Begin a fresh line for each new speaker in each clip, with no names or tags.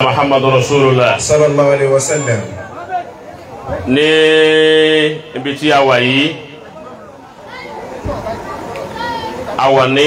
muhammadu rasulillah
sallallahu alayhi wa sallam.
ní ibi tí a wà yìí a wà ní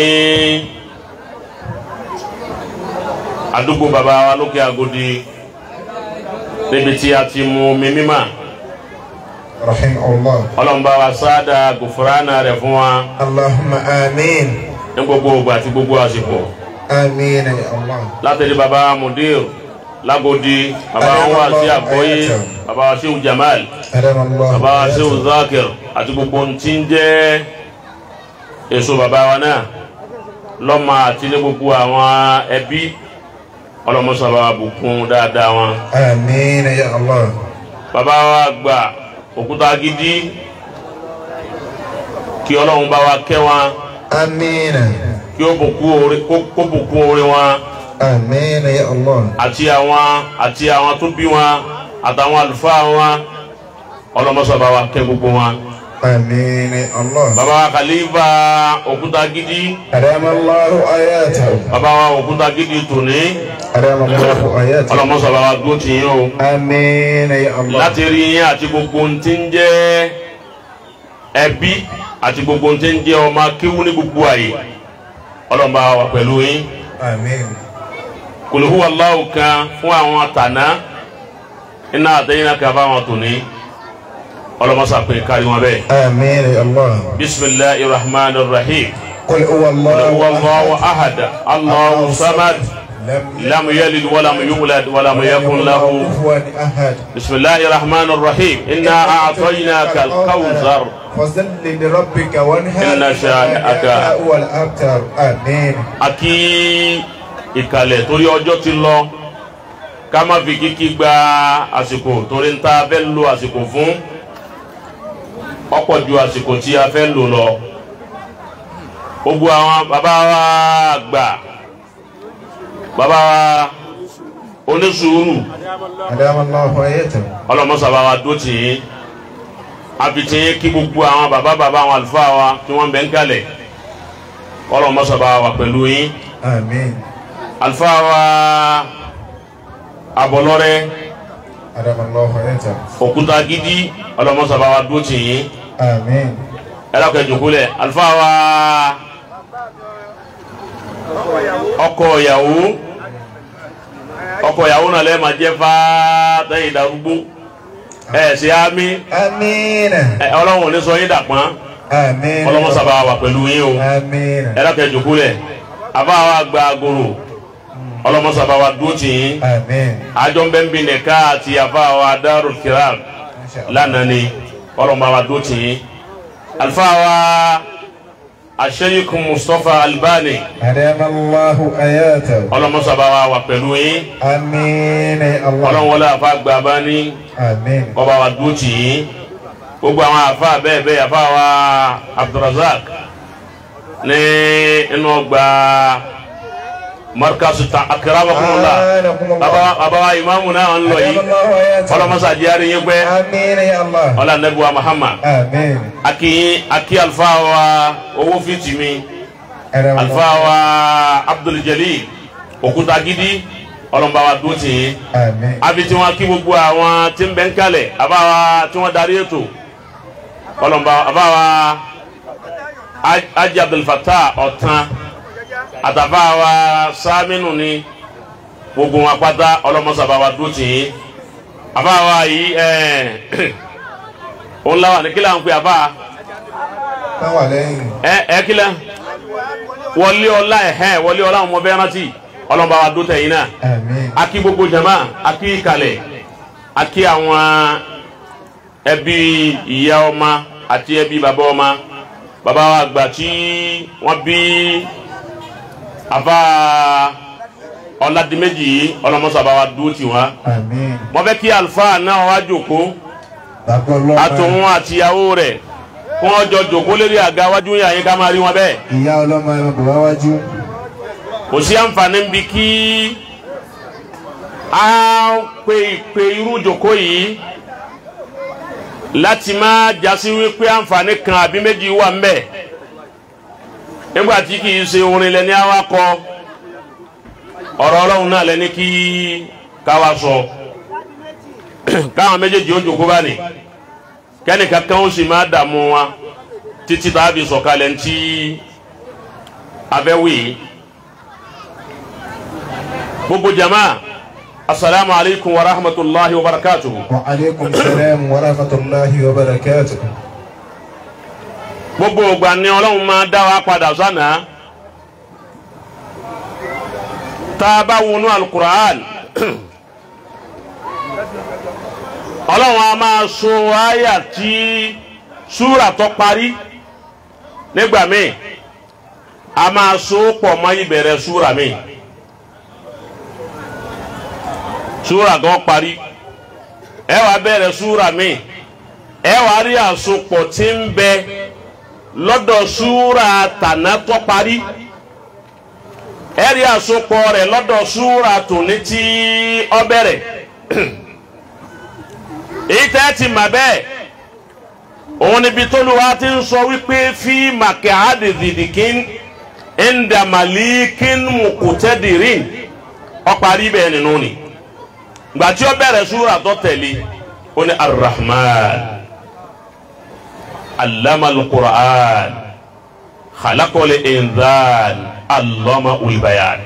àdúgbò baba wa lókè Agodi níbi tí a ti mu omi mímọ́
rahimahullah.
ọlọ́mùbá wa sáádà gòfúránà rẹ̀ fún wa
allahumma amiin.
ní gbogbo ògbà àti gbogbo àsìkò
amiin ya allah.
látẹ̀lé baba mudir lágodi baba wa sí àgbọ́yé baba wa sí jamal
adam allah.
baba wa sí zakir àti gbogbo ntí ń jẹ́ èso baba wa náà lọ́mọ àti ní gbogbo àwọn ẹbí ọlọ́mọsọ̀rọ̀ àbùkún dáadáa wọn.
amiin ya allah.
baba wa gba òkúta gidi kí ọlọ́run bá wa kẹ́ wọn
amiin.
kí ó bùkún orí kó bùkún orí wọn
amiin ya allah.
àti àwọn àti àwọn tó bí wọn àtàwọn àlùfáà wọn ọlọ́mọsọ̀rọ̀ wa kẹ́ gbogbo wọn.
amiin ya allah.
baba wa kàlífà òkúta gidi
adam allah ayatahu.
baba wa òkúta gidi tòní
adam allah ayatahu.
ọlọ́mọsọ̀rọ̀ wa dúró tì yín o.
amiin ya allah.
láti rí yín àti gbogbo ohun tí ń jẹ́ ẹbí àti gbogbo ohun tí ń jẹ́ ọmọ akéwú ní gbogbo àyè ọlọ́mọba wà pẹ̀lú yín
amiin.
kòlòhù aláwò kan fún àwọn àtàná iná àtẹ̀yìn náà kan fáwọn tòní ọlọ́mọsà pé kárí wọn bẹ́ẹ̀.
amiin ya allah.
bisimilahi rahman rahim
قل هو الله
kòlòhù aláwò ahad aláwò samad lam yalid walam yulad walam yakun lahu.
كفوا أحد
بسم الله الرحمن الرحيم إنا أعطيناك الكوثر
فصل لربك وانهر
إن شانئك
هو الأبتر آمين
akí ìkàlẹ̀ torí ọjọ́ ti lọ ká má fi kíkí gba àsìkò torí ń ta fẹ́ lo àsìkò fún ọ̀pọ̀ ju àsìkò tí a fẹ́ lò lọ. gbogbo àwọn bàbá wa gbà bàbá wa onísùúrù
أدام الله حياته
ọlọmọsàbà wa dó tì yín àfitì yín kí gbogbo àwọn bàbá bàbá àwọn àlùfáà wa tí wọ́n bẹ ń kalẹ̀ ọlọmọsàbà wa pẹ̀lú yín
آمين
àlùfáà wa abọlọrẹ
أدام الله حياته
òkúta gidi ọlọmọsàbà wa dó tì yín
آمين
ẹlọkẹ jòkólẹ àlùfáà wa ọkọ ìyàwó ọkọ ìyàwó náà lẹ́ẹ̀ máa jẹ́ fáá tẹ́yìn darúgbó ẹ̀ ṣe á mí
آمين
ẹ ọlọ́run ò ní sọ yín dàpọ́n
آمين
ọlọ́mọ sábà wà pẹ̀lú yín o
آمين
ẹ dákẹ́ jòkó lẹ̀ àbá wa gba agolo ọlọ́mọ sábà wà dúró tì yín
آمين
àjọ ń bẹ́ ń bi nìka àti àbá wa dárò kiram
إن شاء الله
lánàá ni ọlọ́mọ wa dúró tì yín àlùfáà wa àṣeyíkun Mustapha Albani
أدام الله حياته
ọlọ́mọ sábà wà wà pẹ̀lú yín
آمين يا الله
ọlọ́run wọlé àfa gba bá ní
آمين
ọba wa dúró tì yín gbogbo àwọn àfa bẹ́ẹ̀ bẹ́ẹ̀ àfa wa Abdulrazak ní inú ọgbà markasu ta akarabakumula
آنكم الله
baba baba wa imaamu náà ń lọ
أدام
yìí
الله حياته
ọlọmọsá diari yín pẹ́
آمين يا الله
ọlá nẹbi wa Muhammad
آمين
aki aki alfa wa owó fitimi
أدام
alfa
الله
wa Abdul Jalil òkúta gidi ọlọmọba wa dúró tì yín
آمين
àfi tí wọn kí gbogbo àwọn tí ń bẹ ń kalẹ̀ àbá wa tí wọn darí ètò ọlọmọba àbá wa Aj- Ajì Abdul Fattah ọ̀tán àtàfà wa sámínú ni gbogbo wọn pátá ọlọmọsàbà wa dúró tì yín àbá wa yìí ẹ òun làwọn ní kílà ń pè àbá
táwọn lẹ́yìn
ẹ ẹ kílà wọlé ọlá ẹhẹ wọlé ọlá ọmọ bẹ́ẹ̀ rántí ọlọmọba wa dúró tẹ̀yìn náà
àmín
aki gbogbo jama aki kalẹ̀ aki àwọn ẹbí ìyá ọma àti ẹbí bàbá ọma bàbá wa gbà tí wọ́n bí àbá ọ̀làdìmẹ́jì yìí ọlọ́mọsàbà wa dúró tì wọ́n.
àmín
wọ́n fẹ́ kí àlùfáà náà wá jòkó
bàbá ọlọ́pàá
àtòun àtìyàwó rẹ̀ kí wọ́n jọ jòkó lérí àga wájú yín àyíká máa rí wọn bẹ́ẹ̀
ìyá ọlọ́mọ ẹ̀ bàbá wájú
kò sí àǹfààní bí kí a pe ìpè irú ìjòkó yìí láti máa jásí wípé àǹfààní kan àbí méjì wà ń bẹ nígbà tí kì í ṣe orin lẹni awakọ ọ̀rọ̀ Ọlọ́run náà lẹni kí káwa sọ káwọn méjèèjì ó jòkó bá ní kẹ́ni kankan ó sì máa dààmú wa títí tá a fi sọ̀kalẹ̀ ntí abẹ́wì gbogbo jama asalaamu alaykum wa rahmatulahi wa barakatuhu.
wa aleykum salaam wa rahmatulahi wa barakatuh.
gbogbo ògbà ni ọlọ́run máa dá wa padà sánà tá a bá wọnú alukur'an ọlọ́run a máa so àyà tí súrà tó parí nígbà míì a máa so pọ̀ mọ́ ìbẹ̀rẹ̀ súrà míì súrà kan parí ẹ wàá bẹ̀rẹ̀ súrà míì ẹ wàá rí àsopọ̀ tí ń bẹ lọ́dọ̀ súra tànà tó parí ẹ̀rí àsopọ̀ rẹ̀ lọ́dọ̀ súra tòní tí ó bẹ̀rẹ̀ èyí tẹ́ ti mà bẹ́ẹ̀ òun níbi tóluwa ti ń sọ wípé fi màkẹ́ àdìdìdìkín ẹ̀ńdàmàlíkín mùkùtẹ́dìrín ó parí bẹ́ẹ̀ nínú ni gbàtí ó bẹ̀rẹ̀ súra tó tẹ̀lé ó ní arrahman. علم القرآن خلق الإنسان علم البيان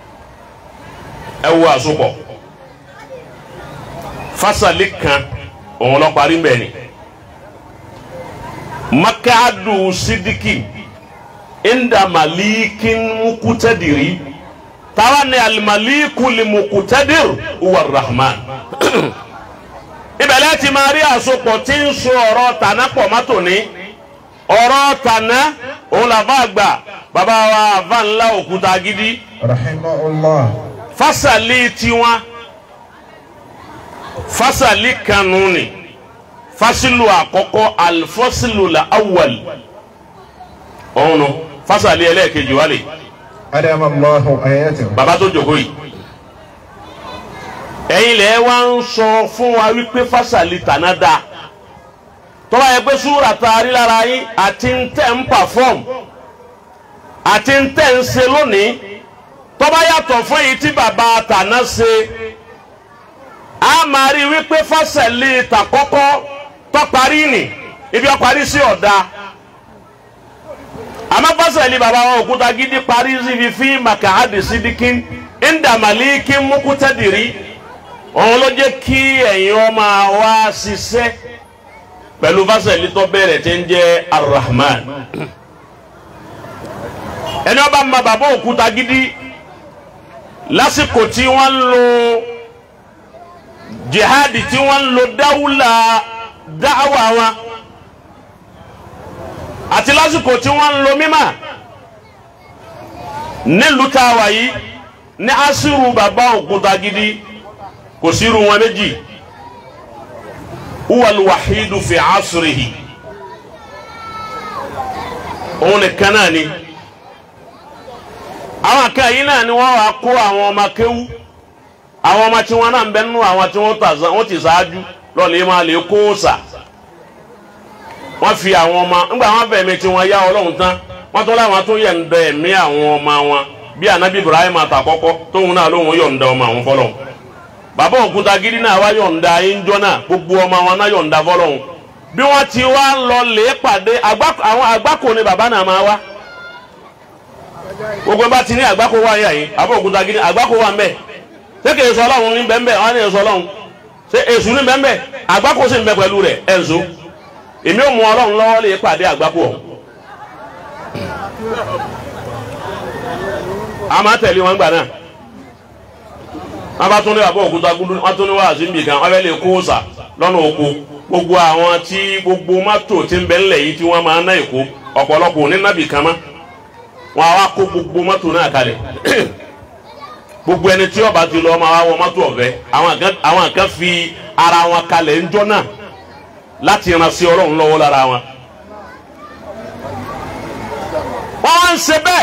ẹ wo àsopọ̀ fasali kan òun lọ parí mbẹ ni makadu sidiki inda malikin mukutadiri tawa ni alimaliku limukutadir uwa rahman ibẹ̀ láti máa rí àsopọ̀ tí ń so ọ̀rọ̀ tàná pọ̀ mọ́tò ní ọ̀rọ̀ tàná òun làbá àgbà bàbá wa àbá ńlá òkúta gidi
rahimahullah.
fásàlì tiwọn fásàlì kanu ni fásilu àkọ́kọ́ alifọ́silu la awwal ọ̀hún nù fásàlì ẹlẹ́ẹ̀kejì wálé
adama allahu ayatahu.
bàbá tó jókòó yìí ẹ̀yin lẹ wá ń sọ fún wa wípé fásàlì tàná da tọ́ba yẹ pé súra taari lára yín àti ń tẹ̀ ń pàfọ́m àti ń tẹ̀ ń ṣe lónìí tọ́ba yàtọ̀ fún èyí tí bàbá tàná ṣe a máa rí wípé fásàlì tàkọ́kọ́ tọ́parí nì ibi ọparí sí ọ̀dà àmọ́ fásàlì bàbá wa òkúta gidi parí síbi fí màkàhádì sídìkín ìndàmàlíkín múkútẹ́dìrí òun ló jẹ́ kí ẹ̀yin ọmọ wa ṣiṣẹ́ pẹ̀lú fásitì tó bẹ̀rẹ̀ tí ń jẹ́ arahman ẹni ọba ma bàbá òkúta gidi lásìkò tí wọ́n ń lo jihadi tí wọ́n ń lo dáwùlà dáwà wọn àti lásìkò tí wọ́n ń lo mímà nílùú tá a wà yìí ní asiru bàbá òkúta gidi kò sí irú wọn méjì huwal wahidu fi asrihi òun nìkan náà ni àwọn kan yìí náà ni wọ́n wá kó àwọn ọmọ kéwú àwọn ọmọ tí wọ́n náà ń bẹ nínú àwọn tí wọ́n ti ṣáájú lọ́ọ̀lẹ́ máa lè kó sà wọ́n fi àwọn ọmọ ńgbà wọn fẹ̀mí tí wọ́n yá ọlọ́run tán wọ́n tún láwọn tó yọ̀ǹda ẹ̀mí àwọn ọmọ wọn bí anabi ibrahim àtàkọ́kọ́ tóun náà lóun yọ̀ǹda ọmọ àwọn fọlọ́run bàbá òkúta gidi náà wá yọ̀ǹda ẹ̀ńjọ́ náà gbogbo ọmọ wọn náà yọ̀ǹda fọlọ́hún bí wọ́n ti wá lọ lè pàdé àwọn àgbákò ni bàbá náà máa wá gbogbo bá ti ní àgbákò wá yà yín bàbá òkúta gidi àgbákò wà mbẹ ṣé kì í sọ ọlọ́run ní bẹ́ẹ̀ bẹ́ẹ̀ wọ́n á ní sọ ọlọ́run ṣé èṣù ní bẹ́ẹ̀ bẹ́ẹ̀ àgbákò sì ń bẹ pẹ̀lú rẹ̀ ẹ̀ ń so èmi ò mú ọlọ́run lọ́wọ́ lè pàdé àgbákò ọ̀hún a máa tẹ̀lé wọn gbà náà wọn bá tún ní bàbá òkúta gúdú wọn tún ní wàásù níbi kan wọn fẹ́ lè kó sà lọ́nà oko gbogbo àwọn tí gbogbo mọ́tò tí ń bẹ ńlẹ̀ yìí tí wọ́n máa ná èkó ọ̀pọ̀lọpọ̀ ní nábì kan mọ́ wọn àwa kó gbogbo mọ́tò náà kalẹ̀ gbogbo ẹni tí ọba ti lọ máa wá wọ mọ́tò ọ̀fẹ́ àwọn kan fi ara wọn kalẹ̀ ńjọ́ náà láti ran sí ọlọ́run lọ́wọ́ lára wọn. wọ́n wá ń ṣe bẹ́ẹ̀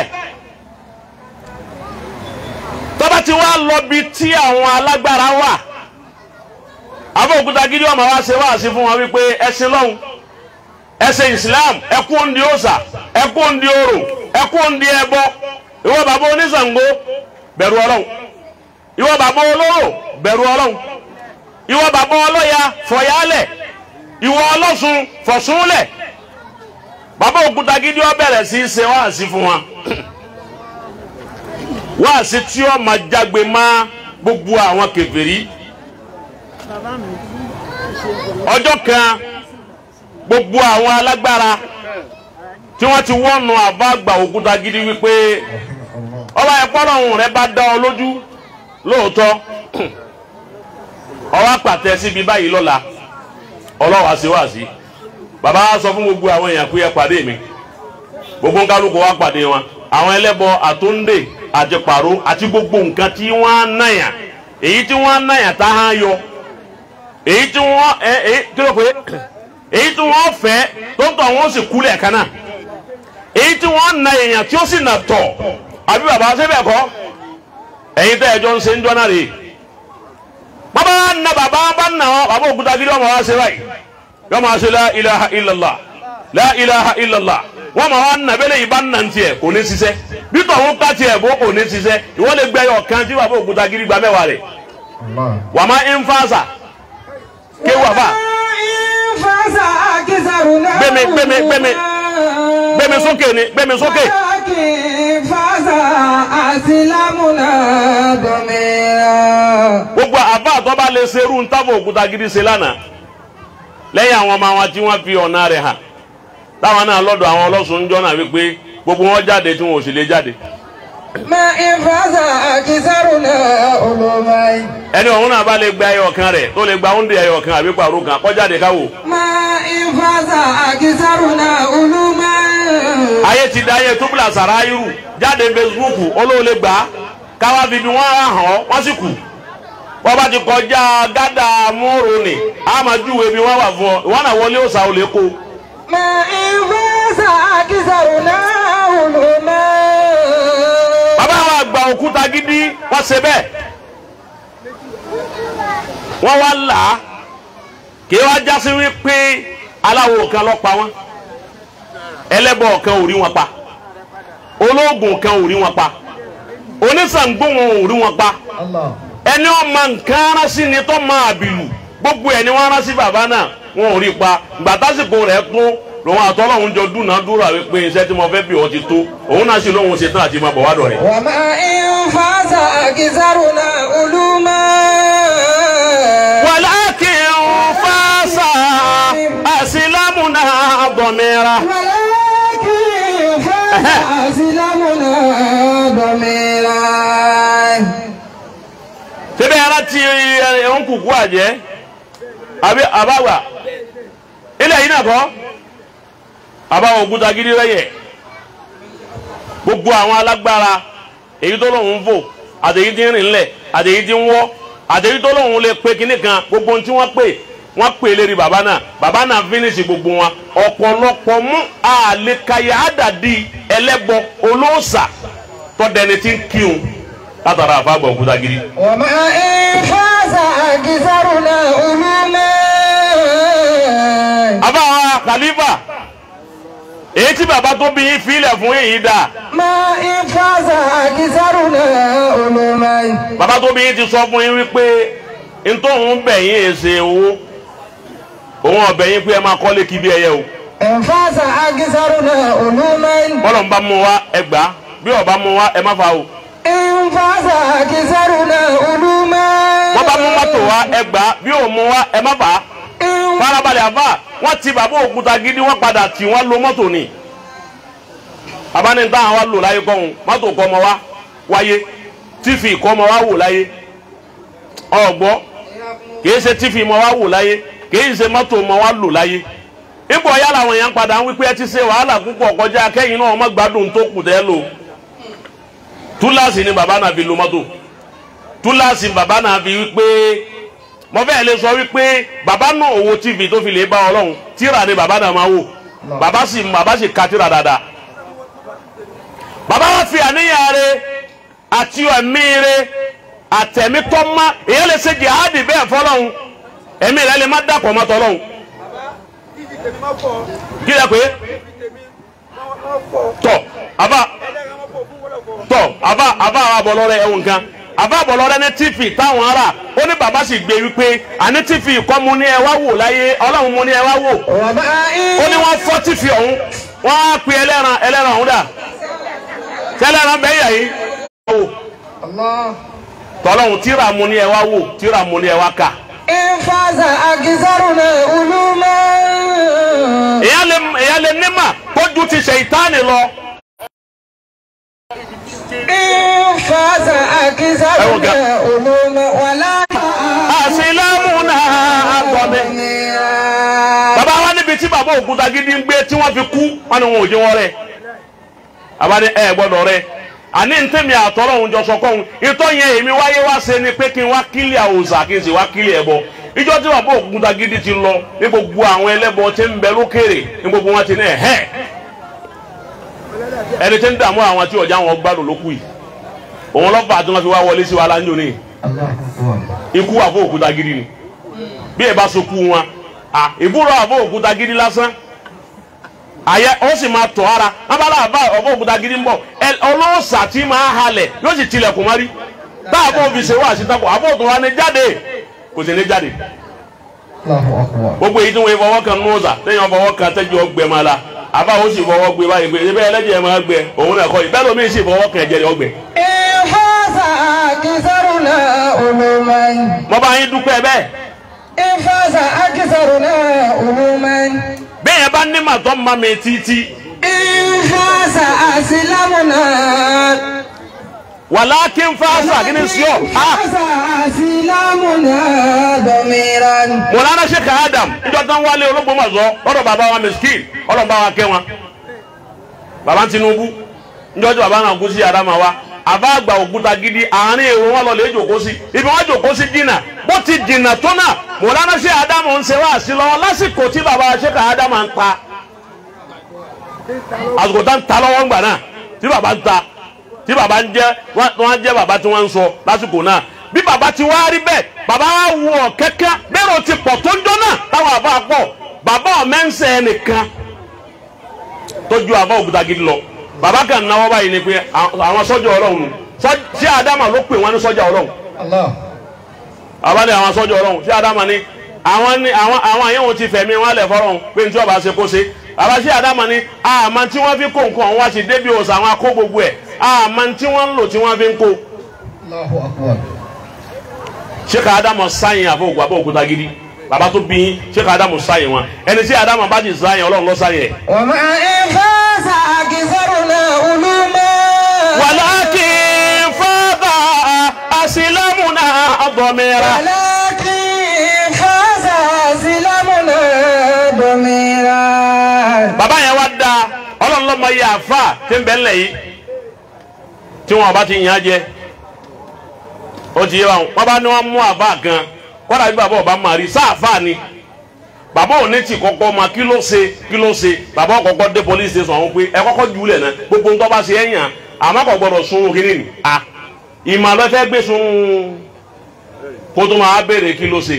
tọ́ba ti wá lọ bí tí àwọn alágbára wà abóòkúta gidi ọmọ wa ṣe wá sí fún wọn wípé ẹsìn lọ́hùn ẹsìn Islam ẹkú ndí òòṣà ẹkú ndí orò ẹkú ndí ẹbọ ìwọ bàbá oníṣàngó bẹ̀rù Ọlọ́hun ìwọ bàbá olóró bẹ̀rù ọlọ́run ìwọ bàbá ọlọ́ya fọ̀yálẹ̀ ìwọ ọlọ́sùn fọ̀súnlẹ̀ bàbá Òkútagídí ó bẹ̀rẹ̀ sí í ṣe wáàsí fún wa wáàsí tí ó máa jágbe má gbogbo àwọn kèfèrí ọjọ́ kan gbogbo àwọn alágbára tí wọ́n ti wọ́nu àbá àgbà Òkútagídí wípé ọba ẹ̀pọ́nrọ̀hún rẹ bá dá ọ lójú lóòótọ́ ọwọ́ àpàtẹ síbi báyìí lọ́la ọlọ́wà sí wá sí bàbá wa sọ fún gbogbo àwọn èèyàn pé ẹ pàdé mi gbogbo nkálukú wa pàdé wọn àwọn ẹlẹ́bọ àtúndè àti pàró àti gbogbo nǹkan tí wọ́n á náyà èyí tí wọ́n á náyà tá a yọ èyí tí wọ́n ẹ èyí tí wọ́n pè é èyí tí wọ́n fẹ́ tó ń tọ̀ wọ́n sì kú lẹ́ẹ̀kan náà èyí tí wọ́n na èèyàn tí ó sì nà tọ̀ àbí bàbá sẹ́bẹ̀ kọ́ ẹ̀yin tẹ́ ẹjọ́ ń ṣe ń jọ́nà rè bàbá na bàbá bá nà ọ́ bàbá Òkútagídí ọmọ wa ṣe báyìí yọ máa ṣe la ilaha illallah la ilaha illallah wọ́n máa wá nà bẹ́lẹ̀ yìí bá nà ń tiẹ̀ kò ní ṣiṣẹ́ bí tọ̀hún ká tiẹ̀ bó kò ní ṣiṣẹ́ ìwọ lè gbẹ́ yọ kan tí bàbá Òkútagídí gba mẹ́wàá rẹ̀
Allah.
wà má ń fàṣà kéwù àfà gbẹmí gbẹmí gbẹmí gbẹmí sókè ni gbẹmí sókè gbogbo àbá àtọ́ba lè ṣe irú ntàbọ̀ Òkútagídí ṣe lánàá lẹ́yìn àwọn ọmọ wọn tí wọ́n fi ọ̀nà rẹ̀ hàn táwọn náà lọ́dọ̀ àwọn ọlọ́sùn ń jọ́nà wípé gbogbo wọn jáde tí wọn ò sì lè jáde ẹni ọ̀hún náà bá lè gba ẹyọ kan rẹ̀ tó lè gba oúnjẹ ẹyọ kan àbí pàrọ̀ kan kó jáde káwò ayé ti da ayé túbúlà sàráyírù jáde Facebook olóòlè gbà á káwá fi bí wọ́n hàn ọ́ wọ́n sì kù wọ́n bá ti kọjá gádà múrò ní àmàjúwe bí wọ́n wà fún ọ ìwọ́n náà wọlé òsà ò lè kó bàbá wa gba Òkútagídí wọ́n ṣe bẹ́ẹ̀ wọ́n wá là á kí wọ́n jásí wípé aláwo kan ló pa wọ́n ẹlẹ́bọ kan ò rí wọn pa ológun kan ò rí wọn pa onísàngbó wọn ò rí wọn pa
Allah.
ẹni ọmọ nǹkan arásí ni tó máa bìlù gbogbo ẹni wọn arásí bàbá náà wọn ò rí pa gbàtásìkò rẹ̀ tún lòun àtọ́lọ́hún jọ dúnàádúrà wípé iṣẹ́ tí mo fẹ́ bí ọ ti tó òun náà sì lóun ṣetán àti máa bọ̀ wá dọ̀ rẹ̀.
وما إن فاز أكثرنا علوما
ولكن فاس أسلمنا ضميرا
ولكن فاز أسلمنا ضميرا
síbẹ̀ ara ti ẹ̀hún kùkú àjẹ́ àbí àbáwà ilẹ̀ yìí náà kọ́ àbáwọ̀ Òkútagídí rẹ̀yẹ̀ gbogbo àwọn alágbára èyí tó lóun ń fò àtèyí tí ń rìn lẹ̀ àtèyí tí ń wọ́ àtèyí tó lóun lè pe kinní kan gbogbo ohun tí wọ́n pè wọ́n pè lérí bàbá náà bàbá náà fínísì gbogbo wọn ọ̀pọ̀lọpọ̀ mú àlékayà àdàdì ẹlẹ́bọ olóòṣà tọ́dẹni tí ń kírun látara àfàgbọ̀ Òkútagídí.
وما إن فاز أكثرنا علوما
àbá wa khalifa èyí tí bàbá tó bí yín filẹ̀ fún yìí dà
ما إن فاز أكثرنا علوما
bàbá tó bí yín ti sọ fún yín wípé ntòun bẹ̀ yín èsè owó òun ọ̀bẹ̀ yín pé ẹ máa kọ́lé kí bí ẹyẹ o
إن فاز أكثرنا علوما
bọ́lọ̀ ń bá mú wa ẹ gbà á bí ọba mú wa ẹ má fa o
إن فاز أكثرنا علوما
wọ́n bá mú mọ́tò wa ẹ gbà á bí òun mú wa ẹ má fà á
إن
farabalẹ̀ àbá wọ́n ti bàbá Òkútagídí wọ́n padà tì wọ́n lo mọ́tò ni abánitá wa lò láyé kọ́hún mọ́tò kọ́ ọmọ wa wáyé tífì kọ́ ọmọ wa wò láyé ọ̀gbọ́ kìí ṣe tífì mọ́ wa wò láyé kìí ṣe mọ́tò mọ́ wa lò láyé ipò ọ̀yá làwọn èèyàn padà ń wípé ẹ ti ṣe wàhálà púpọ̀ kọjá kẹ́yìn náà ọmọ gbádùn tó kù tẹ́ lò túláàsì ni bàbá náà fi lo mọ́tò túláàsì bàbá náà fi wípé mo fẹ́ lè sọ wípé bàbá náà owó tv tó fi lè bá ọlọ́run tíra ni bàbá náà máa wò bàbá sì bàbá sì ka tíra dáadáa bàbá wa fi àníyàn rẹ̀ àti ẹ̀mí rẹ̀ àtẹ̀mí tọ́ ma èyí lè ṣe jihadi bẹ́ẹ̀ fọlọ́run ẹ̀mí rẹ̀ lè má dàpọ̀ mọ́ tọ́lọ́run kí lè pé tọ àbá tọ àbá àbá àwọn abọ́lọ́rẹ́ ẹ̀wọ̀n kan àbá àbọ̀lọ́rẹ́ ní tv táwọn ará ó ní bàbá sì gbé wípé àní tv kọ́ mu ní ẹ wá wò láyé ọlọ́run mu ní ẹ wá wò ó ní wọ́n fọ́ tv ọ̀hún wọ́n á pe ẹlẹ́ran ẹlẹ́ran ọ̀hún dà tẹ́lẹ̀ran bẹ́ẹ̀ yà yìí wò tọ́lọ́hún tíra mu ní ẹ wá wò tíra mu ní ẹ wá kà
ìfàzà àkísàrùnà olúmọ.
èyàn lè èyàn lè ní mà kójú ti ṣe ìtaní lọ
ìfàzà àkísàrùnà olúmọ wàlá.
àṣìlámù náà àgbọ̀dẹ. bàbá wa níbi tí bàbá òkúta gidi ń gbé tí wọ́n fi kú wọn ni wọn ò jí wọn rẹ̀ abáni ẹ gbọ́dọ̀ rẹ̀ àní ntẹ́mi àtọ́rọ̀ òun jọ sọkọ́ òun ìtọ́ yẹn èmi wáyé wá ṣe ni pé kí n wá kílì àwòsà kí n sì wá kílì ẹbọ ìjọ tí bàbá òkúta gidi ti lọ ní gbogbo àwọn ẹlẹ́bọ tí ń bẹ lókèrè ní gbogbo wọn ti ní ẹ̀hẹ́ ẹni tí ń dààmú àwọn tí ọjà wọn gbádùn lókù yìí òun lọ́fà tí wọ́n fi wá wọlé sí wa láńjọ ní ikú àfọ òkúta gidi ni bí ẹ bá so kú wọn à ìbúrò àfọ òkúta gidi lásán àyẹ ó sì máa tọ̀ ara abala àbá ọ̀bọ̀ òkúta gidi ń bọ̀ ẹ ọlọ́ọ̀sà tí máa halẹ̀ yóò sì tilẹ̀kùn má rí tá a bọ̀ fi ṣe wá àṣetàkùn àbọ̀ òtún wa ní jáde kò sì ní jáde gbogbo èyí tí wọ́n fọwọ́ kan nù ọ̀sà lẹ́yìn wọn fọwọ́ kan tẹ́jú ọgbẹ́ máa la àbá ó sì fọwọ́ gbé báyìí pé ẹbẹ́ ẹlẹ́jẹ̀ máa gbẹ òun náà kọ́ yìí bẹ́ẹ̀ lómi sì fọwọ́ kan ẹ̀jẹ̀ rẹ̀ ọgbẹ́.
ìfàzà àkísàrùnà olúmọ.
mo bá yín dúpẹ́ bẹ́ẹ̀
ìfàzà àkísàrùnà olúmọ.
bẹ́ẹ̀ yẹn bá ní màtọ́ ma mi títí
ìfàzà àsìlámùnà.
wàlákín fásà kí ni sí ọ. ah
ìfàzà àsìlámùnà dọ̀míran.
mọ̀lára sheikh adam níjọ́ tán wálé olóògbómọ̀ṣọ́ ọ̀dọ̀ bàbá wa miskin ọlọ́run bá wa kẹ́ wọn bàbá tinubu níjọ́ tí bàbá náà kú sí adama wa àbá àgbà òkúta gidi àárín èrò wọn lọ lè jòkó sí ibi wọn jòkó sí jìnnà bó ti jìnnà tó náà mọ̀lára sheikh adam ń ṣe wá sí lọ́wọ́ lásìkò tí bàbá sheikh adam ń ta àsìkò tá ń ta lọ́wọ́ ńgbà náà tí bàbá ń ta tí bàbá ń jẹ́ wọ́n jẹ́ bàbá tí wọ́n ń sọ lásìkò náà bí bàbá ti wá rí bẹ́ẹ̀ bàbá wa wù ọ́ kẹ́kẹ́ bẹ́ẹ̀ o ti pọ̀ tó ń jọ́nà táwọn àbá pọ̀ bàbá ọ̀mẹ́nsẹ̀ nìkan tó ju àbá òkúta gidi lọ bàbá kan náwó báyìí ni pé àwọn sọ́jà ọlọ́run nù sí àdámà ló pè wọ́n ní sọ́jà ọlọ́run àbá ní àwọn sọ́jà ọlọ́run sí àdámà ní àwọn ní àwọn àwọn àyẹ̀wò ti fẹ̀mí wọn lẹ̀ fọ́rọ̀hún pé ní tí ọba ṣe kó ṣe àbá sí àdámà ní àmà tí wọ́n fi kó nǹkan wá sí débi òsà àwọn akó gbogbo ẹ̀ àmà tí wọ́n ń lò tí wọ́n fi ń kó sheikh adamu sáyìn àbọ̀ òkú àbọ̀ òkúta gidi bàbá tó bí sheikh adamu sáyìn wọn ẹni tí adamu bá ti sáyìn ọlọ́run ló sáyìn ẹ̀.
وما إنفاس أكثرنا علوما
walakin fada asilamuna dọmira.
ولكن فاز سلامنا ضميرا
bàbá yẹn wá da ọlọ́run lọ́mọ yẹ àfa tí ń bẹ́ ńlẹ̀ yìí tí wọn bá ti yàn án jẹ ó ti yé wa wọn bá ní wọn mú àfa kan kọ́dà bí bàbá ọba máa rí sáàfà ni bàbá òní ti kọ́kọ́ ma kí ló ṣe kí ló ṣe bàbá kọ́kọ́ dé police station ọ̀hún pé ẹ kọ́kọ́ jù ú lẹ̀ náà gbogbo ń tọ́ bá ṣe ẹ̀ yàn àmọ́ kò gbọ́dọ̀ sun kí ni à ìmọ̀ ló fẹ́ gbé sun kó tó máa béèrè kí ló ṣe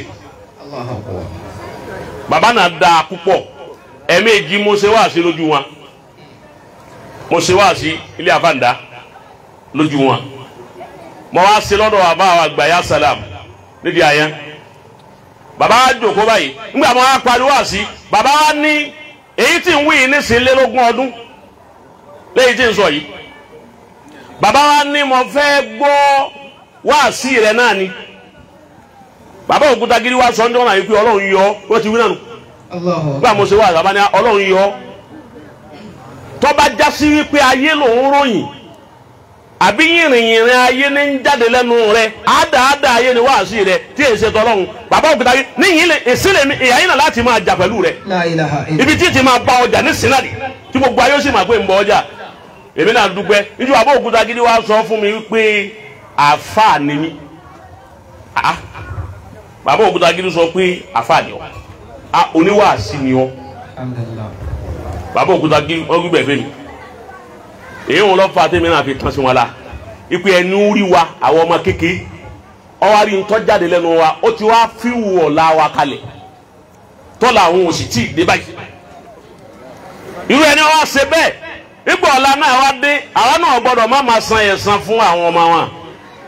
bàbá náà da púpọ̀ ẹ̀ẹ̀mejì mo ṣe wá sí lójú wọn mo ṣe wá sí ilé àfàǹdá lójú wọn mo wá sí lọ́dọ̀ àbá àwọn àgbà yà sálàm nídìí àyẹn bàbá wa jòkó báyìí ńgbà mo wá pariwo àsí bàbá wa ní èyí tí ń wí yìí nísìnlélógún ọdún léyìí tí ń sọ yìí bàbá wa ní mo fẹ́ gbọ́ wáàsí rẹ̀ náà ni bàbá òkúta gidi wa sọ ń dọ́nà yìí pé ọlọ́run yọ wọ́n ti wí náà nù gbà mo ṣe wá àgbà ní ọlọ́run yọ tọ́ba jásí wípé ayé lòún ròyìn àbí yìnrìnyìnrìn ayé ní ń jáde lẹ́nu rẹ àádáadá ayé ni wáàsí rẹ tí èyí ṣe tọ́lọ́run bàbá òkúta gidi níyìn lè èsì lèmi ìyá yín náà láti máa jà pẹ̀lú rẹ
لا إله إلا
ibi tí ti máa bá ọjà ní sinadi tí gbogbo ayé ó sì máa pé ń bọ ọjà èmi náà dúpẹ́ níjú bàbá òkúta gidi wá sọ fún mi wípé àáfàá ni mí Ah, bàbá òkúta gidi sọ pé àáfàá ni ọ Ah, oníwàásí ni ọ
الحمد لله
bàbá òkúta gidi wọn gbígbẹ fẹ mi èyí wọn lọ fa tèmi náà fi tán sí wọn la ipe ẹni ń rí wa àwọn ọmọ kékeré ọwọ́ rí ntọ́ jáde lẹ́nu wa ó ti wá fíwù ọ̀la wa kalẹ̀ tọ́lá àwọn òsì tí ì dé báyìí irú ẹni wá ṣe bẹ́ẹ̀ ipò ọ̀la náà wá dé àwa náà gbọ́dọ̀ má máa san ẹ̀san fún àwọn ọmọ wọn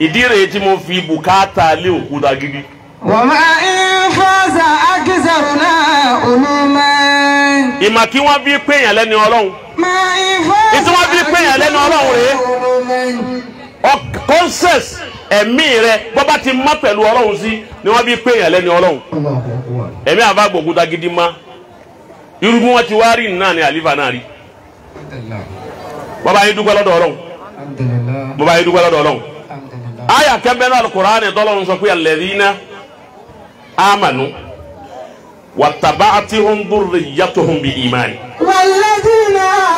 ìdí rèé tí mo fi bùkátà lé òkúta gidi
وما إن فاز أكثرنا علوما
ìmọ̀ kí wọ́n bí péyàn lẹ́ni ọlọ́run
ما إن فاز
Ìtí wọ́n fi pè yàn lẹ́nu Ọlọ́run rèé.
علوما
conscious ẹ̀mí rẹ bọ́bá ti mọ́ pẹ̀lú ọlọ́run sí ni wọ́n bí péyàn lẹ́ni ọlọ́run
الله أكبر
ẹ̀mí àbá gbòkúta gidi má irú bí wọ́n ti wá rí náà ni àlífà náà rí
الحمد لله
bọ́bá yín dúpẹ́ lọ́dọ̀ ọlọ́run
الحمد لله
bọ́bá yín dúpẹ́ lọ́dọ̀ ọlọ́run
الحمد لله
àyà kẹ́mbẹ́ náà Al-Qur'ani tọ́lọ́run sọ pé alladhina amanu wattaba'athum dhurriyyatuhum bi imani.
والذين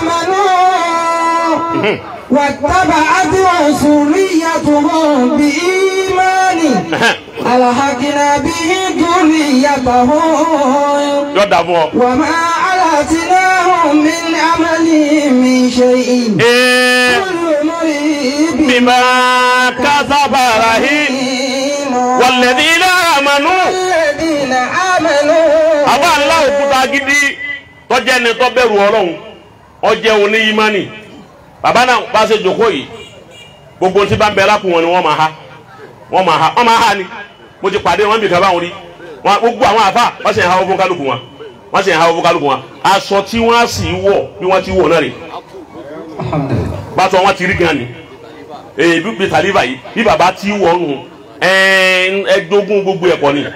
آمنوا واتبعتهم ذريتهم بإيمان ألحقنا به ذريتهم
yọ dà fún ọ.
وما علتناهم من عملهم من شيء
ee
كل مريب
bima kasaba rahin walladhina amanu.
الذين آمنوا
àbá ńlá òkúta gidi tọ́jẹ́ ni tọ́ bẹ̀rù ọlọ́run ọjẹ́ òní ìmánì bàbá náà bá ṣe jòkó yìí gbogbo tí bá ń bẹ lápò wọn ni wọ́n máa ha wọ́n máa ha wọ́n máa ha ni mo ti pàdé wọn bí kan báwọn rí wọn gbogbo àwọn àfa wọ́n sì ń ha owó fún kálukú wọn wọ́n sì ń ha owó fún kálukú wọn aṣọ tí wọ́n á sì wọ̀ bí wọ́n ti wọ̀ náà rè
الحمد لله
bàtọ̀ wọn ti rí gan ni èyí bí bí tàlíbà yìí bí bàbá ti wọ̀ nù ẹ̀ẹ́dógún gbogbo ẹ̀kọ́ ni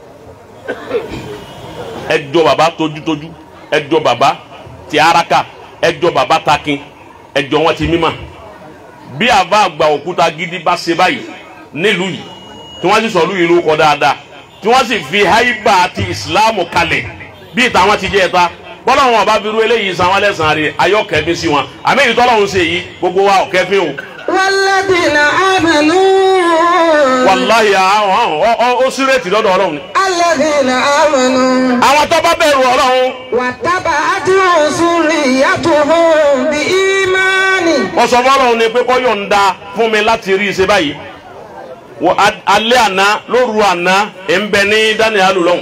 ẹjọ baba tójútójú ẹjọ baba ti araka ẹjọ baba takin ẹjọ wọn ti mímà bí àbá àgbà òkúta gidi bá ṣe báyìí nílùú yìí tí wọ́n sì sọ lùyìí ló kọ dáadáa tí wọ́n sì fi haiba àti ìsìláàmù kalẹ̀ bí ìtàwọn ti jẹ́ ẹ̀ta bọ́lá wọn ọba bírú eléyìí san wọn lẹ́sàn-án rẹ̀ ayọ́kẹ́ bí sí wọn àmì èyí tọ́lọ́run ṣe yìí gbogbo wa ọ̀kẹ́ fi hù
والذين آمنوا
wàláhì àwọn ó sírètì lọ́dọ̀ ọlọ́run ni.
الذين آمنوا
àwọn tó bá bẹ̀rù ọlọ́run
واتبعتهم ذريتهم بإيمان
wọ́n sọ fọ́lọ́run ni pé kọ́ yọ̀ǹda fún mi láti rí i ṣe báyìí wọ a- alẹ́ àná lóru àná ẹ̀ ń bẹ ní daniel lọ́hùn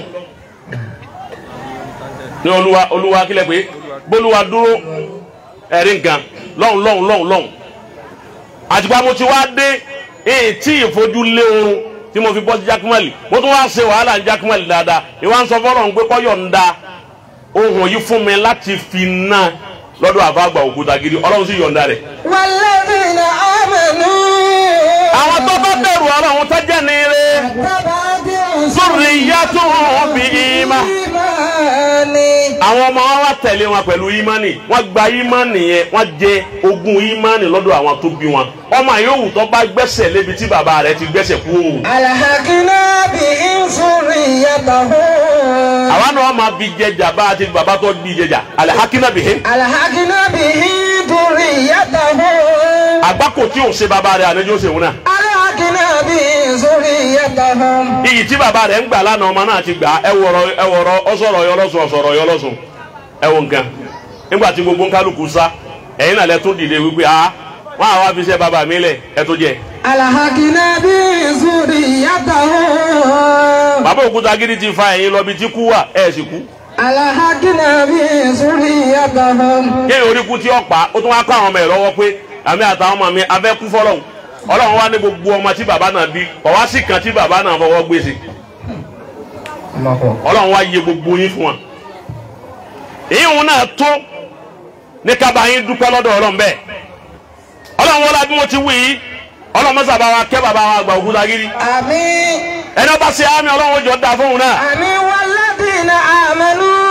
ní olúwa olúwa kílẹ̀ pé bólúwa dúró ẹ̀rí nǹkan lọ́hùn lọ́hùn lọ́hùn lọ́hùn àtìpá mo ti wá dé èyí tí ìfojú lé oorun tí mo fi bọ́ sí jákèmọ́lì mo tún wá ṣe wàhálà ní jákèmọ́lì dáadáa ìwà ń sọ fọ́lọ́run pé kọ́ yọ̀ǹda ohun yìí fún mi láti fi ná lọ́dọ̀ àfàgbà òkúta gidi ọlọ́run sì yọ̀ǹda rẹ̀
والذين آمنوا
àwọn tó bá bẹ̀rù ọlọ́run tó jẹ́ ní ire
واتبعتهم
sórí ìyá tó hàn bí ìmá.
بإيمان
àwọn ọmọ wa wá tẹ̀lé wọn pẹ̀lú ìmánì wọ́n gba ìmánì yẹn wọ́n jẹ ogún ìmánì lọ́dọ̀ àwọn tó bí wọn ọmọ yòówù tó bá gbẹ́sẹ̀ lébi tí bàbá rẹ̀ ti gbẹ́sẹ̀ kú o.
ألحقنا بهم ذريتهم
àwa náà máa fi jẹjà bá a ti bàbá tó di jẹjà alihakina bihi
ألحقنا بهم ذريتهم
àgbákò tí ò ṣe bàbá rẹ̀ àlejò ṣe wọn náà.
ألحقنا بهم ذريتهم
iyì tí bàbá rẹ̀ ń gbà lánàá ọmọ náà ti gbà ẹ wọ̀rọ̀ ẹ wọ̀rọ̀ ọsọ̀rọ̀ yọlọ́sùn ọ̀sọ̀rọ̀ yọlọ́sùn ẹ wọ nǹkan nígbà tí gbogbo nkálukú sá ẹ̀yin náà lẹ tún dìde wípé a wọn àwọn afiṣẹ́ bàbá mi lẹ̀ ẹ tó jẹ.
ألحقنا بهم ذريتهم
bàbá òkúta gidi ti fa ẹ̀yin lọ bí tí kú wà ẹ̀ sì kú.
ألحقنا بهم ذريتهم
kéèyàn orí kú tí ó pa ó tún wá kó àwọn ọmọ ẹ̀ lọ́wọ́ pé àmì àtàwọn ọmọ mi abẹ́ kú fọlọ́hún ọlọ́run wá ní gbogbo ọmọ tí bàbá náà bí ọ̀wá sì kan tí bàbá náà fọwọ́ gbèsè ọlọ́run wá yẹ gbogbo yín fún wa. ìyíhun náà tó ní kaba yín dúpẹ́ lọ́dọ̀ ọlọ́run bẹ́ẹ̀ ọlọ́run wọlé bí mo ti wí yìí ọlọ́run mọ́sá bá wa kẹ́ bàbá wa àgbà òkúta gidi
آمين
ẹni ọba ṣe àmì ọlọ́run ó jọ da fóun náà
آمين والذين آمنوا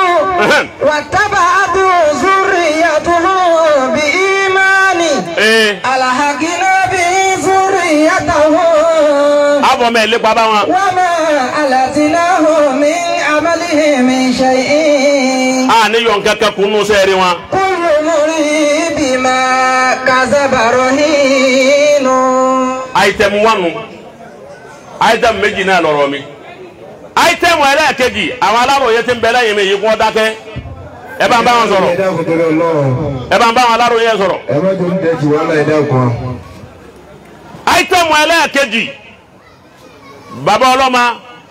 واتبعتهم ذريتهم بإيمان
ee
ألحقنا بهم ذريتهم
àbọ̀ mẹ́ lépa bá wọn
وما ألتناهم من عملهم من شيء
a níyọ̀ nǹkan kan kún nù sẹ́ẹ̀rì wọn
كل مريب بما كسب رهين
àìtẹ̀mù wánu àìtẹ̀mù méjì náà lọ́rọ̀ mi àìtẹ̀mù ẹlẹ́ẹ̀kejì àwọn aláròye ti ń bẹ lẹ́yìn mi yìí kún ọ́ dákẹ́ ẹ bá ń bá wọn sọ̀rọ̀
ẹ dákun torí Ọlọ́run
ẹ bá ń bá wọn aláròye sọ̀rọ̀
ẹ má jẹ́ oúnjẹ jù wá láì dákun.
àìtẹ̀mù ẹlẹ́ẹ̀kejì bàbá ọlọ́mà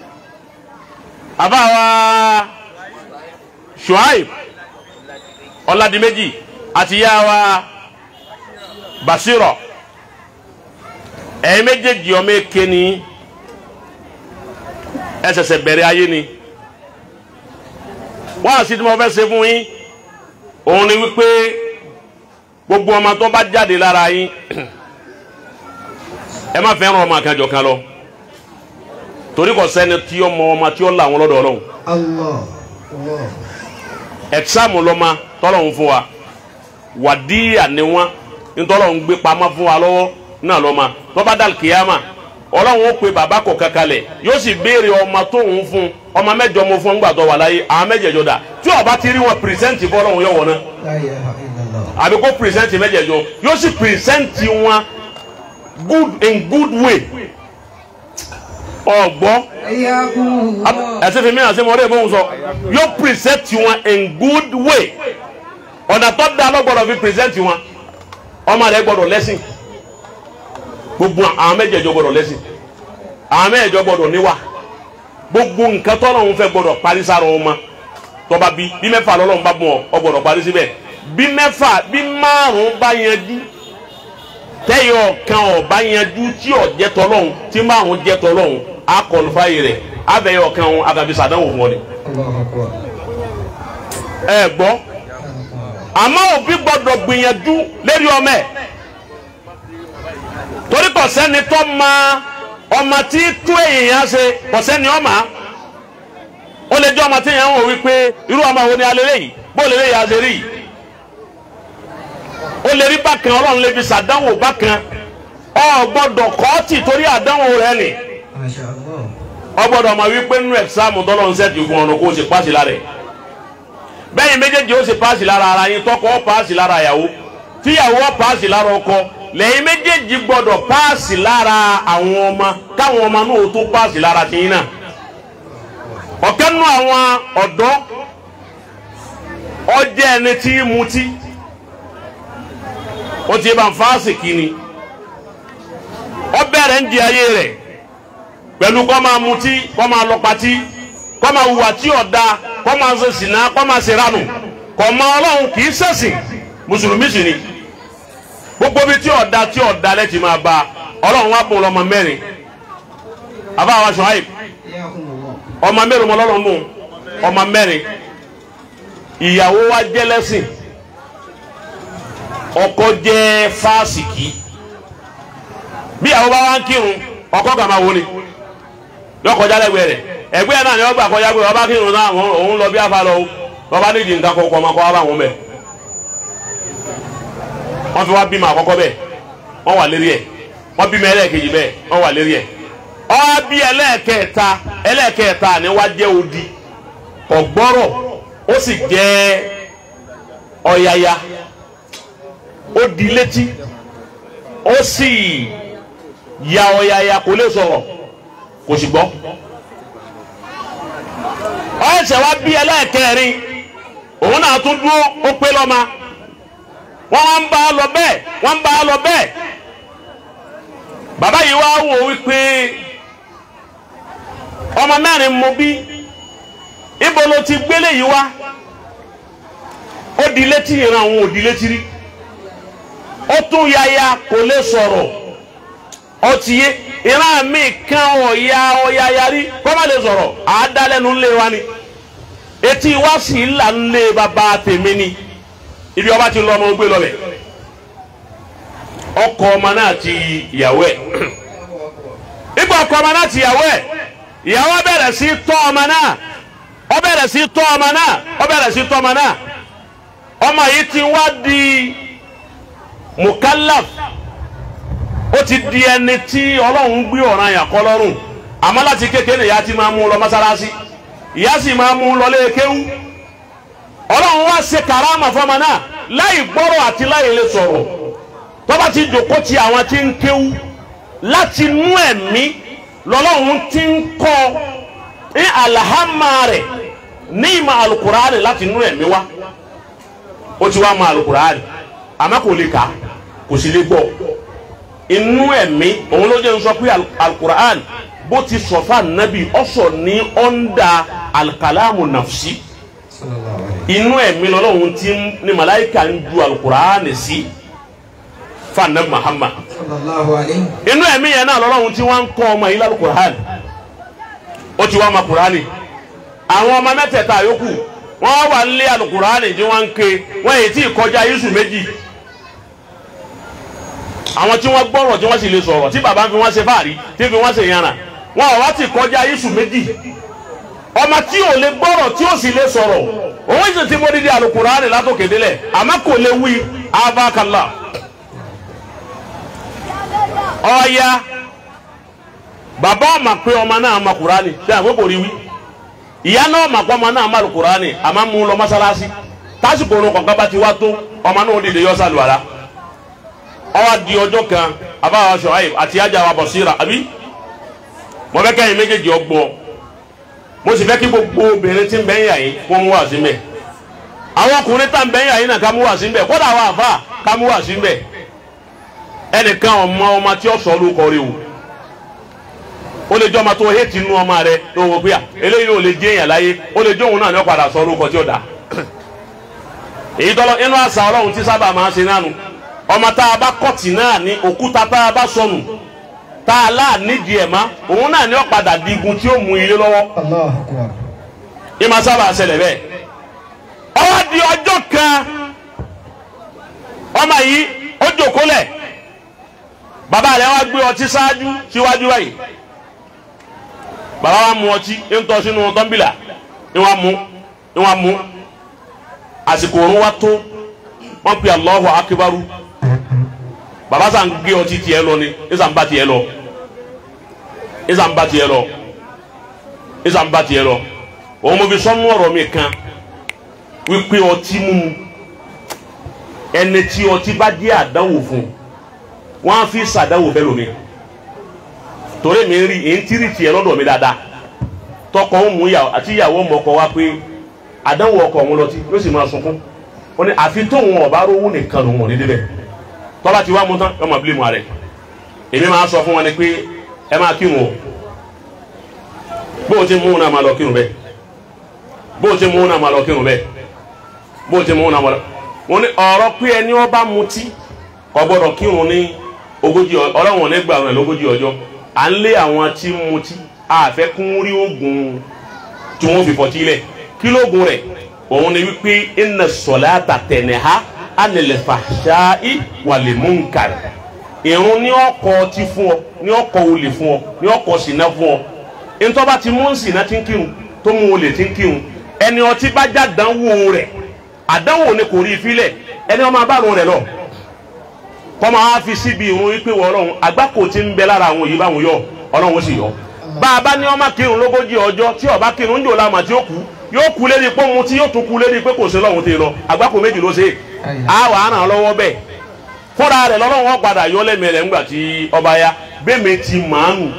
àbá wa Shuaib ọ̀làdìmẹ́jì àti yá wa Basiro ẹ̀yin méjèèjì ọmọ èké ni ẹ ṣẹ̀ṣẹ̀ bẹ̀rẹ̀ ayé ni wọ́n àti tí mo fẹ́ ṣe fún yín òun ni wípé gbogbo ọmọ tó bá jáde lára yín ẹ má fẹ́ràn ọmọ àkànjọ kan lọ torí kò sẹ́ni tí ó mọ ọmọ tí ó là wọn lọ́dọ̀ ọlọ́run
Allah. Allah.
ẹ̀sáàmù lọ́mọ tọ́lọ́run fún wa wàdíyà ni wọ́n ntọ́lọ́run gbé pamọ́ fún wa lọ́wọ́ náà lọ́mọ tó bá dàl kìyàmà ọlọ́run ó pe bàbá kọ̀ kankanlẹ̀ yóò sì béèrè ọmọ tóun fún ọmọ mẹ́jọ mo fún ńgbà tó wà láyé àwọn mẹ́jẹ̀jọ dà tí ó bá ti rí wọn pìrìsẹ́ǹtì fọlọ́run yọ̀ wọ́n náà
La ilaha illallah.
àbí kó pìrìsẹ́ǹtì mẹ́jẹ̀jọ yóò sì pìrìsẹ́ǹtì wọn good in good way ọgbọ́n
حياكم الله
ẹsẹ fi mi àti mọ ọdẹ ìbọn sọ yóò present wọn in good way ọ̀nà tó da ló gbọdọ̀ fi present wọn ọmọ rẹ gbọdọ̀ lẹ́sìn gbogbo àwọn mẹ́jẹ̀ẹ̀jọ gbọdọ̀ lẹ́sìn àwọn mẹ́jẹ̀ẹ̀jọ gbọdọ̀ níwà gbogbo nǹkan tọ́lọ́run fẹ́ gbọdọ̀ parí sára ọmọ tọ́ba bí bí mẹ́fà lọ́lọ́run bá bọ̀ ọ gbọdọ̀ parí síbẹ̀ bí mẹ́fà bí márùn-ún bá yanjú tẹ́yọ̀ kan ọ̀ bá yanjú tí ọ̀ jẹ́ tọ́lọ́run tí márùn-ún jẹ́ tọ́lọ́run á kọlùfáyé rẹ̀ abẹ́yọ̀ kan ọ̀hún agabi sàdánwò fún ọ ni.
Allahu akbar.
ẹ gbọ́ àmọ́ òbí gbọ́dọ̀ gbìyànjú lérí ọmọ ẹ̀ torí kò sẹ́ni tó ma ọmọ tí tó èèyàn ṣe kò sẹ́ni ọmọ ó lè jẹ́ ọmọ tí èèyàn ń wò wípé irú ọmọ wo ni alẹ́ lẹ́yìn bó lè lẹ́yìn àṣẹ rí yìí ó lè rí bákan ọlọ́run lè fi sàdánwò bákan ọ gbọ́dọ̀ kọ́ọ̀tì torí àdánwò rẹ nì
Masha Allah.
ọ gbọ́dọ̀ mọ̀ wípé nínú ẹ̀sáàmù tọ́lọ́run sẹ́ẹ̀tì fún ọ̀nà kó o sì pàṣẹ lára ẹ̀ bẹ́yìn méjèèjì ó sì paasi lára ara yín tọkọ ó paasi lára ìyàwó tíyàwó ó paasi lára ọkọ lẹ́yìn méjèèjì gbọ́dọ̀ paasi lára àwọn ọmọ káwọn ọmọ náà ó tó paasi lára tiyín náà ọ̀kẹ́ nù àwọn ọ̀dọ́ ọjẹ́ ẹni tí í mutí ó ti bá ń fáàsì kìíní ó bẹ̀rẹ̀ ń di ayé rẹ̀ pẹ̀lú kọ́ máa mutí kọ́ máa lọ patí kọ́ máa hùwà tí ò da kọ́ máa ṣe sìnà kọ́ máa ṣe ránù kọ́ máa ọlọ́run kì í ṣẹ̀sìn mùsùlùmí sì ni gbogbo bí tí ò da tí ò da lẹ́tì máa ba ọlọ́run wá bùn lọ́mọ mẹ́rin àbáwá Ṣuaib
حياكم الله
ọmọ mẹ́rin mọ́ lọ́lọ́run bùn ọmọ mẹ́rin ìyàwó wa jẹ́ lẹ́sìn ọkọ jẹ́ fásìkì bí ìyàwó bá wá ń kírun ọkọ kà máa wò ni yọ kọjá lẹ́gbẹ̀ẹ́ rẹ̀ ẹgbẹ́ yẹn náà ni wọ́n gbà kọjá pé ọba kírun náà òun- òun lọ bí afa lọ o bàbá nídìí nǹkan kọkọ ọmọ kọ wá bá wọn bẹ wọ́n fi wá bímọ àkọ́kọ́ bẹ́ẹ̀ wọ́n wà lérí ẹ̀ wọ́n bímọ ẹlẹ́ẹ̀kejì bẹ́ẹ̀ wọ́n wà lérí ẹ̀ ọwọ́ bí ẹlẹ́ẹ̀kẹta ẹlẹ́ẹ̀kẹta ni wá jẹ́ odi ọ̀gbọ́rọ̀ ó sì jẹ́ ọ̀yàyà ó di létí ó sì ya ọ̀yàyà kò lè sọ̀rọ̀ kò sì gbọ́ ọ̀ẹ́sẹ̀ wá bí ẹlẹ́ẹ̀kẹrin òun náà tún dúró ó pé lọ́ma wọ́n wá ń bá a lọ bẹ́ẹ̀ wọ́n ń bá a lọ bẹ́ẹ̀ bàbá yìí wá wò wípé ọmọ mẹ́rin mo bí ibo ló ti gbélé yìí wá ó di létí ìran àwọn ò di létí rí ó tún yaya kò lè sọ̀rọ̀ ó ti yé ìran mi kan ọ̀ya ọ̀ya yarí kó má lè sọ̀rọ̀ àádálẹ́nu ńlẹ̀ wa ni etí wá sí ìlà ńlẹ̀ bàbá tèmi ni ibi ọba ti lọ ọmọ gbé lọlẹ̀ ọkọ ọmọ náà ti ìyàwó ẹ̀ nígbà ọkọ ọmọ náà ti ìyàwó ẹ̀ ìyàwó bẹ̀rẹ̀ sí tọ́ ọmọ náà ó bẹ̀rẹ̀ sí tọ́ ọmọ náà ó bẹ̀rẹ̀ sí tọ́ ọmọ náà ọmọ yìí ti wá di mukallaf ó ti di ẹni tí ọlọ́run gbé ọ̀ràn yàn kọ́ lọ́rùn àmọ́ láti kékeré ìyá ti máa mú un lọ mọ́sálásí ìyá sì máa mú un lọ lé kéwú ọlọ́run wá ṣe kàrámà fọmọ náà láì gbọ́rọ̀ àti láì lè sọ̀rọ̀ tọ́ba ti jòkó ti àwọn tí ń kéwú láti nú ẹ̀mí lọ́lọ́run ti ń kọ́ ní alahama rẹ̀ ní ìmọ̀ alukuraani láti nú ẹ̀mí wá ó ti wá mọ alukuraani àmọ́ kò lè kà á kò sì lè gbọ́ inú ẹ̀mí òun ló jẹ́ n sọ pé al- alukuraani bó ti sọ̀fà nàbì ọ̀sọ̀ ní ọ̀ndà alikalamu nafsi
Sallallahu alayhi.
inú ẹ̀mí lọ́lọ́run ti ń ní malayika ń ju alukuraani sí fanabi Muhammad
sallallahu alayhi.
inú ẹ̀mí yẹn náà lọ́lọ́run tí wọ́n ń kọ́ ọmọ yìí lálùkùránì ó ti wá ọmọ kùránì àwọn ọmọ mẹ́tẹ̀ẹ̀ta yòókù wọ́n wà nílé alùkùránì tí wọ́n ń ké wọ́n èyí tí kọjá yíṣù méjì àwọn tí wọ́n gbọ́rọ̀ tí wọ́n sì lè sọ̀rọ̀ tí bàbá ń fi wọ́n ṣe fáàrí tí ń fi wọ́n ṣe yànnà wọn ò wá ti kọjá yíṣù méjì ọmọ tí ò lè gbọ́rọ̀ tí ò sì lè sọ̀rọ̀ òun sì ti mọ dídí alùkùránì látòkè délẹ̀ àmọ́ kò lè wí abakala ọ̀ya bàbá ọmọ pé ọmọ náà ma kùránì ṣé àwọn kò rí wí ìyá náà mà pé ọmọ náà ma kùránì àmọ́ mú un lọ mọ́sálásí tásìkò orun kọ̀ọ̀kan bá ti wá tó ọmọ náà ó dìde yọ sálùwàlá ọwọ́ di ọjọ́ kan abáwa Ṣuaib àti ajá wa Basira àbí mo fẹ́ kẹ́yìn méjèèjì ọgbọ́ mo sì fẹ́ kí gbogbo obìnrin tí ń bẹ́ ń yà yín kó mú wá sí mbẹ̀ àwọn ọkùnrin tá ń bẹ́ ń yà yín náà ká mú wá sí mbẹ̀ kódà àwọn àfa ká mú wá sí mbẹ̀ ẹnìkan ọmọ ọmọ tí ó sọ lórúkọ rẹ̀ o ó lè jọ ọmọ tó hétí nú ọmọ rẹ̀ tó wọ pé à eléyìí ò lè jẹ́ èèyàn láyé ó lè jẹ́ òun náà ní ó padà sọ lórúkọ tí ó dà èyí tọ́lọ́ inú àṣà ọlọ́run tí sábà máa ń ṣe nánu ọmọ tá a bá kọ́tì náà ní òkúta tá a bá sọnù tá a láà nídìí ẹ̀ má òun náà ní ó padà di igun tí ó mú ilé lọ́wọ́
Allahu Akbar.
ìmọ̀ sábà ṣẹlẹ̀ bẹ́ẹ̀ ọwọ́ di ọjọ́ kan ọmọ yìí ó jòkólẹ̀ bàbá rẹ̀ wá gbé ọtí ṣáájú síwájú báyìí bàbá wa mu ọtí ń tọ́ sínú tọ́ḿbìlà ń wá mu ń wá mu àsìkò òun wá tó wọ́n pe Allahu akibaru bàbá sàn gbé ọtí tiẹ̀ lọ ni ìsàn bá tiẹ̀ lọ ìsàn bá tiẹ̀ lọ ìsàn bá tiẹ̀ lọ òun mo fi sọ́nù ọ̀rọ̀ mi kan wípé ọtí mímu ẹni tí ọtí bá dé àdánwò fún wọn á fi sàdánwò fẹ́ lómi torí mi rí èyí tí rí tiẹ̀ lọ́dọ̀ mi dáadáa tọkọ ń mú ìyàwó àti ìyàwó mọ̀ọ́kọ wá pé àdánwò ọkọ òun lọtí yóò sì máa sunkún ó ní àfi tóun ọba rówó nìkan lòun ò ní débẹ̀ tọ́ba ti wá mú tán yọmọ bílímù rẹ̀ èmi máa sọ fún wọn ni pé ẹ máa kírun o bó o ti mú un náà máa lọ kírun bẹ́ẹ̀ bó o ti mú un náà máa lọ kírun bẹ́ẹ̀ bó o ti mú un náà máa lọ. wọn ní ọ̀rọ̀ pé ẹni ọba mutí kò gbọ́dọ̀ kírun ní ogójì ọlọ́wọ̀n ní gbàrún ẹ̀ lógójì ọjọ́ à ń lé àwọn tí ń mutí àfẹ́ kún rí oògùn tí wọ́n fi fọtí lẹ̀ kí lóògùn rẹ̀ òun ni wípé inna salata tanha anil fahsha'i wal munkar ìrun ní ọkọ̀ ọtí fún ọ ní ọkọ̀ olè fún ọ ní ọkọ̀ ṣìnà fún ọ ntọ́ba ti mú ṣìnà tí ń kírun tó mú olè tí ń kírun ẹni ọtí bá já dánwò rẹ̀ àdánwò ni kò rí i filẹ̀ ẹni ọmọ abárun rẹ̀ lọ kọ́ máa fi síbi ìrun wípé wọ́n ọlọ́run àgbákò tí ń bẹ lára àwọn yìí báwọn yọ ọlọ́run ó sì yọ bá a bá ní ọmọ kírun lógójì ọjọ́ tí ọba kírun ń jò lámà tí ó kú yóò kú lérí pé òun tí yóò tún kú lérí pé kò sí lọ́hùn tí ì lọ àgbákò méjì ló ṣe é á wà á ràn án lọ́wọ́ bẹ́ẹ̀ fúnra rẹ̀ lọ́lọ́run wọn padà yọ lẹ́mìí rẹ̀ ńgbà tí ọba ya bẹ́ẹ̀ mi ti màánu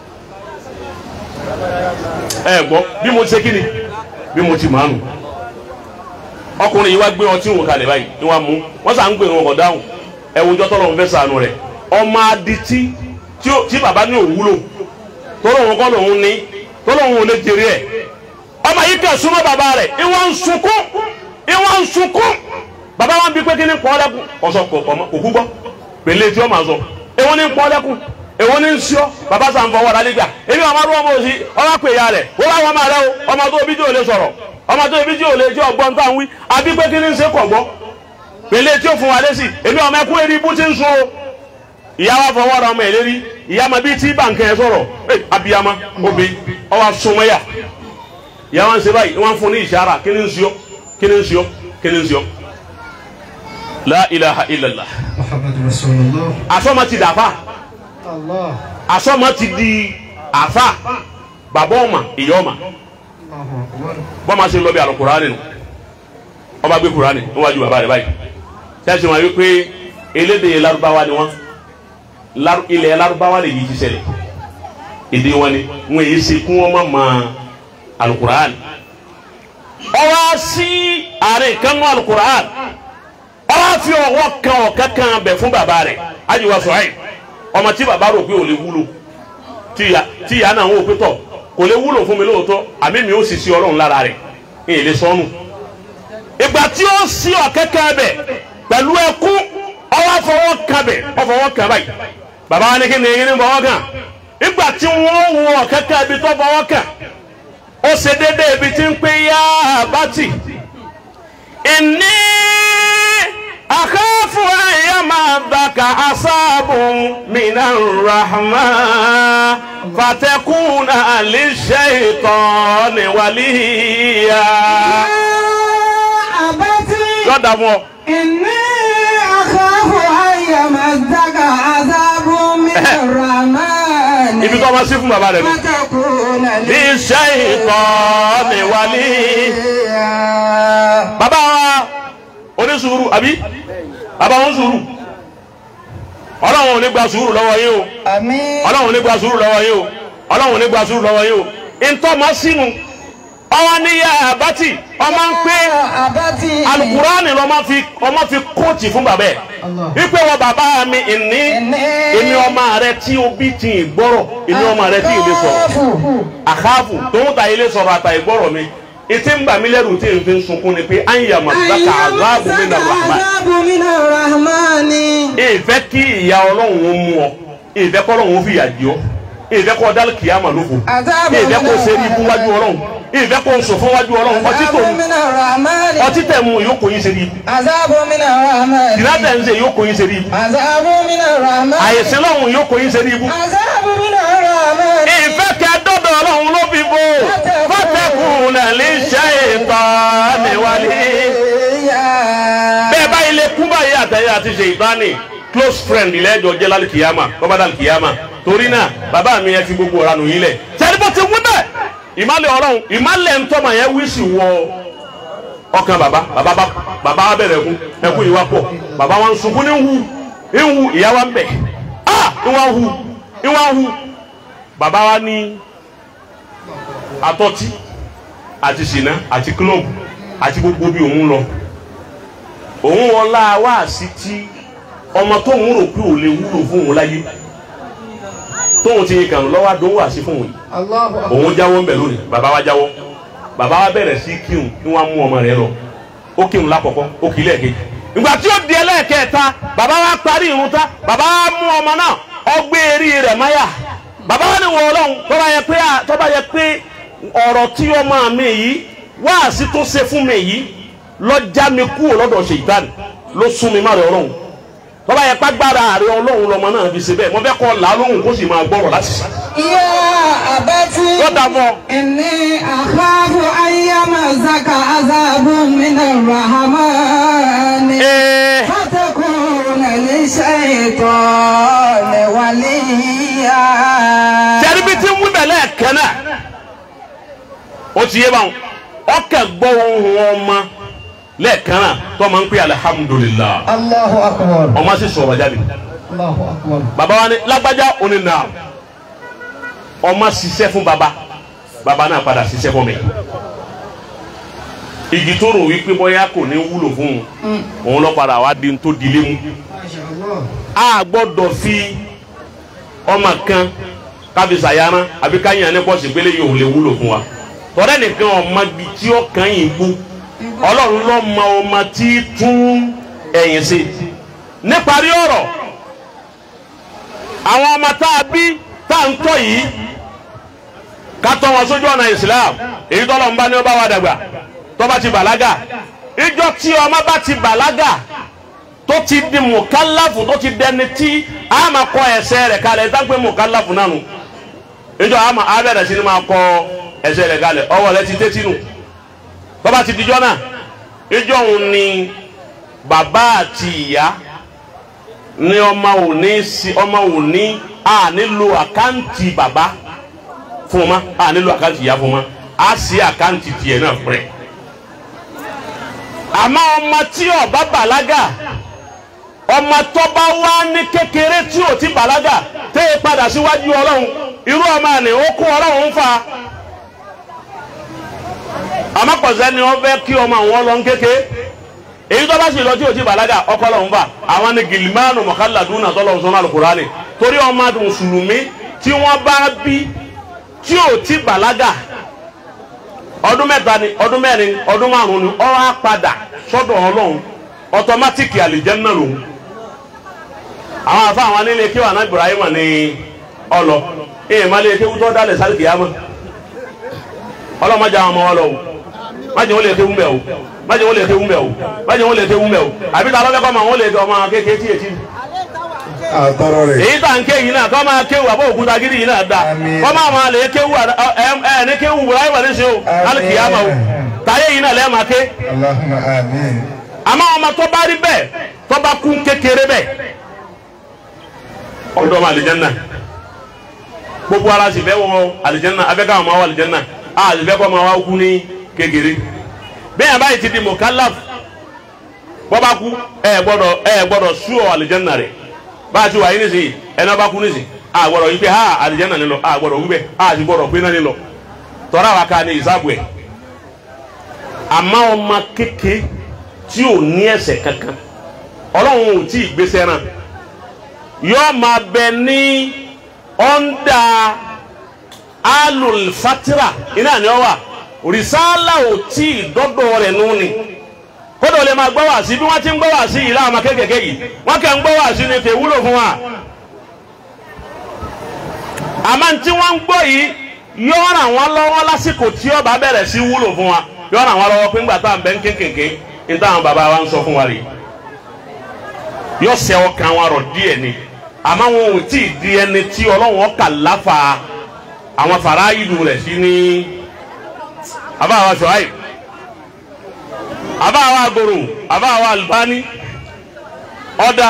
ẹ gbọ́ bí mo ti ṣe kí ni bí mo ti màánu ọkùnrin yìí wá gbé ọtí òun kalẹ̀ báyìí ni wọ́n mú wọ́n sàn ń gbé wọn kọ̀ dáhùn ẹ̀wùjọ́ tọ́lọ́run fẹ́ sànù rẹ̀ ọmọ adití tí ó- tí bàbá ní òwúlò tọ́lọ́run kọ́ lòun ní tọ́lọ́run ò lè jèrè ẹ̀ ọmọ yìí kẹ́ súnmọ́ bàbá rẹ̀ ìwọ ń sunkún ìwọ ń sunkún bàbá wa ń bí pé kí ni pọ́ lẹ́kùn ọ̀sọ̀ kò kò kú gbọ́ pèlè tí ó máa sọ èwo ni pọ́ lẹ́kùn èwo ni ń sọ bàbá sàn fọwọ́ rà nígbà èmi àwọn ọmọdé ọmọ òsì ọmọ pè ya rẹ̀ wọ́n wá wọn máa rẹ o ọmọ tó bí tí ò lè sọ̀rọ̀ ọmọ tó bí tí ò lè tí ọgbọ́n tá à ń wí àbí pé kí ni ń ṣe kọ̀ gbọ́ pèlè tí ó fún wa lẹ́sì èmi ọmọ ẹkú eré ibú ti ń sun o ìyá wa fọwọ́ ra ọmọ ẹ̀ lérí ìyá ma bíi tí bànkẹ́ ẹ sọ̀rọ̀ ẹ abiyama obi ọwọ́ asomẹ́yà ìyá wa ń ṣe báyìí wọ́n fún ní ìṣara kí ni ń ṣíọ́ kí ni ń ṣíọ́ kí ni ń ṣíọ́ la ilaha illallah
Muhammadu Rasulullah.
asọ́mọ ti dàfà
Allah.
asọ́mọ ti di àfà bàbá ọmọ ìyá ọmọ
Allahu Akbar.
bọ́mọ ṣe lọ bí àlọ́ kùránì nù ọba gbé kùránì níwájú bàbá rẹ̀ báyìí ṣáàṣì wọn wípé elédè Lárúbáwá ni wọn Lárú- ilẹ̀ Lárúbáwá lè yí ti ṣẹlẹ̀ èdè wọn ni wọn èyí ṣe kún wọn má ma alukùránì ọwọ́ sí àárẹ̀ kánú alukùránì ọwọ́ fi ọwọ́ kan ọ̀kan kan bẹ̀ fún bàbá rẹ̀ ajiwa sọ̀rọ̀ ọmọ tí bàbá rò pé ò lè wúlò tí ìyá tí ìyá náà ń wò pé tọ̀ kò lè wúlò fún mi lóòótọ́ àmì mi ó sì sí ọlọ́run lára rẹ̀ ní èlé sọ́nù. ìgbà tí ó sí ọ̀kẹ́kẹ́ bẹ̀ pẹ̀lú ẹkún ọwọ́ fọwọ́ kan bẹ̀ ọfọwọ́ kan báyìí bàbá wa ní kí ni eyín ní bọ́wọ́ kàn ìgbà tí wọ́n wọ kẹ́kẹ́ ibi tó bọ́wọ́ kàn ó ṣe déédéé ibi tí ń pé yá bàtì ìní àkáfù ẹ̀yà máa bàkà asáàbù mìíràn rahma fatakuna àlìṣe ìtàn níwàlíyà.
أبتي
lọ́dà mọ́
إني أخاف أن يمسك عذاب من الرحمن
ibi tó máa sí fún bàbá rẹ̀ nù.
فتكون
iṣẹ́ ìtàn níwàlíyà. bàbá wa onísùúrù àbí bàbá wọn sùúrù ọlọ́run ò ní gba sùúrù lọ́wọ́ yín o
آمين
ọlọ́run ò ní gba sùúrù lọ́wọ́ yín o ọlọ́run ò ní gba sùúrù lọ́wọ́ yín o ntọ́mọ sínú ọwọ́ níyà àbátì ọmọ ń pé
أبتي
alukurani lọ́mọ fi ọmọ fi kóòtì fún bàbá ẹ̀ wípé wọ bàbá mi ìní èmi ọmọ rẹ tí o bí ti ì gbọ́rọ̀ èmi ọmọ rẹ tí ì lè sọ̀rọ̀ àkáàfù tòun ta ilé sọ̀rọ̀ àtà ìgbọ́rọ̀ mi ètí ń bà mí lẹ́rù tí n fi ń sunkún ni pé àyà màdúrà àzáàbù mi nà rahman
عذاب من الرحمن
ìfẹ́ kí ìyá ọlọ́run ó mú ọ ìfẹ́ kọ́ ọlọ́run ó fi ìyà jẹ ọ́ ìfẹ́ kọ́ dálì kìyàmà lófo
عذاب
ìfẹ́ kọ́ sẹ́rí ibú wájú ọlọ́run ìfẹ́ kọ́ sọ fún wájú ọlọ́run ọtí tó
عذاب من الرحمن
ọtí tẹ̀ mú ìyókò yín sẹ́rí ibú
عذاب من الرحمن
ìlàtẹ̀ ń ṣe ìyókò yín sẹ́rí ibú
عذاب من الرحمن
àyèsí lọ́hùn ìyókò yín sẹ́rí ibú
عذاب من الرحمن
ìfẹ́ kẹ́ dọ́dọ̀ ọlọ́run ló fi bò fọ́tẹ̀kùn náà lè ṣe ìtàn níwájú. bẹ́ẹ̀ báyìí lè kú báyìí àtẹ̀yẹ àti ṣe ìbáni close friend lẹ́jọ́ jẹ́ lálẹ́ kìyàmà bọ́bá dàlẹ́ kìyàmà torí náà bàbá mi yẹn fi gbogbo ọ̀rá nù yín lẹ̀ sẹ́ni bó ti wú bẹ́ẹ̀ ìmálẹ̀ ọlọ́run ìmálẹ̀ ntọ́mọ yẹn wí sí wọ ọkàn bàbá bàbá bá bàbá wa bẹ̀rẹ̀ ẹkún ẹkún yìí wá pọ̀ bàbá wa ń sunkún ní ń hu ń hu ìyá wa ń bẹ̀ ah ń wá hu ń wá hu bàbá wa ní atọ́tí àti ṣìnà àti kílọ̀bù àti gbogbo bí òun lọ òun ọlá wáàsí tí ọmọ tóun rò pé ò lè wúlò fún òun láyé tóun ti kàn lọ́wọ́ àdó wáàsí fún òun yìí òun jáwọ́ ń bẹ̀ lónìí bàbá wa jáwọ́ bàbá wa bẹ̀rẹ̀ sí kírun ní wọ́n á mú ọmọ rẹ̀ lọ ó kírun lákọ̀ọ́kọ́ ó kì í lẹ́ẹ̀kejì ìgbà tí ó di ẹlẹ́ẹ̀kẹta bàbá wa parí irun ta bàbá wa mú ọmọ náà ọgbẹ́ eré rẹ̀ máyà bàbá wa ní wọ ọlọ́run tọ́ba yẹ pé tọ́ba yẹ pé ọ̀rọ̀ tí ọmọ mi yìí wáàsí tó ṣe fún mi yìí lọ́jà mi kúrò lọ́dọ̀ ṣèyítánì ló sún mi má rẹ̀ ọlọ́run tọ́ba yẹ pàgbára àrẹ ọlọ́run lọ́mọ náà fi ṣe bẹ́ẹ̀ mo fẹ́ kọ́ là á lóhùn kó sì máa gbọ́rọ̀ láti sàn.
يا أبتي
lọ́dà mọ́
إني أخاف أن يمسك عذاب من الرحمن
ee
فتكون للشيطان وليا
tẹ́lifí tí ń wí bẹ̀lẹ́ kẹ́nà ó ti yé báwọn ọkẹ́ gbọ́ ohun ọmọ lẹ́ẹ̀kan náà tó máa ń pè alihamudulilayi
الله أكبر
ọmọ sì sọ̀rọ̀ jáde
الله أكبر
baba wa ni lágbájá òní nà ọmọ ṣiṣẹ́ fún baba baba náà padà ṣiṣẹ́ fún mi igi tó rò wípé bóyá kò ní wúlò fún un òun lọ padà wá di tó dilé mu
ما شاء الله
a gbọ́dọ̀ fi ọmọ kan kábi sàyáná àbí káyàn ní pọ́sì gbélé yìí ò lè wúlò fún wa tọ́lẹ̀ nìkan ọmọ bíi tí ó kàn yín gbó ọlọ́run ló mọ ọmọ tí tún ẹ̀yìn sí níparí ọ̀rọ̀ àwọn ọmọ tá a bí tá a ń tọ́ yìí ká tọ́ wọn sójú ọ̀nà Islam èyí tọ́lọ̀ ń bá ní ó bá wa dàgbà tó bá ti bàlágà ìjọ tí ọmọ bá ti bàlágà tó ti di mùkálàfù tó ti dẹni tí a máa kọ ẹsẹ̀ rẹ̀ kalẹ̀ ẹsẹ̀ pé mùkálàfù náà nù ìjọ a máa abẹ́rẹ́ sí ni máa kọ ẹsẹ̀ rẹ̀ kalẹ̀ ọwọ́ rẹ̀ ti tẹ́tí nù tó bá ti dijọ́ náà ìjọ òun ni bàbá àti ìyá ní ọmọ òní sí ọmọ òní a nílò àkáǹtì bàbá fún ọmọ a nílò àkáǹtì ìyá fún ọmọ a sì àkáǹtì tiẹ̀ náà fún rẹ̀ àmọ́ ọmọ tí ó bá bàlágà ọmọ tó bá wá ní kékeré tí ò ti bàlágà tẹ́ ẹ padà síwájú ọlọ́run irú ọmọ àná ó kún ọlọ́run ń fa àmọ́ pọ̀sẹ́ ni wọ́n fẹ́ kí ọmọ àwọn lọ ń kéke èyí tó bá sì lọ tí ò ti bàlágà ọkọ ọlọ́run fa àwọn ni gìlìmánù mọ̀kálàdúnà tọ́lọ́run sọ́nà alukurani torí ọmọ mùsùlùmí tí wọ́n bá bí tí ò ti bàlágà ọdún mẹ́ta ni ọdún mẹ́rin ọdún márùn ni ọ wá padà sọ́dọ̀ Ọlọ́run ọtọmátìkì àlìjẹnà lòun àwọn afa àwọn nílé kí wà ná Ibrahim ní ọlọ èèyàn má lè kéwú tó dálẹ̀ sáré kìyàmọ́ ọlọ́mọdé àwọn ọmọ wọn lọ o májè wọn lè kéwú mbẹ o májè wọn lè kéwú mbẹ o májè wọn lè kéwú mbẹ o àbí tá a lọ́fẹ́ kọ́ ma wọn lè kọ́ ọmọ kékeré tí ètí
àtọrọ rẹ̀.
èyí tá n ké yìí náà kọ́ máa kéwú àbọ̀ òkúta gidi yìí náà da
Àmín.
kọ́ máa máa lè kéwú ẹ ẹ ní kéwú Ibrahim ní sè o lálẹ́ kìyàmọ́ o táyé yìí náà lẹ́ẹ̀ máa ké
Allahumma amin.
àmọ́ ọmọ tó bá rí bẹ́ẹ̀ tó bá kún kékeré bẹ́ẹ̀ ọ̀dọ́ ọmọ àlìjẹ́nà gbogbo ara sì fẹ́ wọ àlìjẹ́nà abẹ́ káwọn máa wọ àlìjẹ́nà a sì fẹ́ kọ́ máa wá kú ní kékeré bẹ́ẹ̀ báyìí ti di mọ̀kálàf bọ́ bá kú ẹ gbọ́dọ̀ ẹ gbọ́dọ̀ sú ọ àlìjẹ́nà rẹ̀ bá a ti wà yín nísìnyí ẹni bá kú nísìnyí a gbọ́dọ̀ yí pé ha àlìjẹ́nà nílọ a gbọ́dọ̀ wí bẹ́ẹ̀ a sì gbọ́dọ̀ pé náà nílọ tọ́ra wa ká ní ìsáàbù ẹ̀ àmọ́ ọmọ kékeré tí ò ní ẹ̀ṣẹ̀ kankan ọlọ́run ò tí ì gbéṣẹ́ ràn yóò máa bẹ ní ọ́ndà alùlfatira iná ni ọ wà rìsálà ò tí ì dọ́dọ̀ rẹ̀ nù ni kódà ó lè máa gbọ́ wá sí bí wọ́n ti ń gbọ́ wá sí yìí láwọn ọmọ kékèké yìí wọ́n kẹ́ ń gbọ́ wá sí ni kò wúlò fún wa àmọ́ tí wọ́n ń gbọ́ yìí yóò ràn wọ́n lọ́wọ́ lásìkò tí ó bá bẹ̀rẹ̀ sí wúlò fún wa yóò ràn wọ́n lọ́wọ́ pé ńgbà tá à ń bẹ ń kékèké ní táwọn bàbá wa ń sọ fún wa rèé yóò sẹ ọkàn wa rọ díẹ̀ ni àmọ́ wọn ò tí ì di ẹni tí Ọlọ́run ọkà láfa àwọn fara ìlú rẹ̀ sí ní abáwa Ṣuaib abáwa Goro abáwa Albani ọ̀dà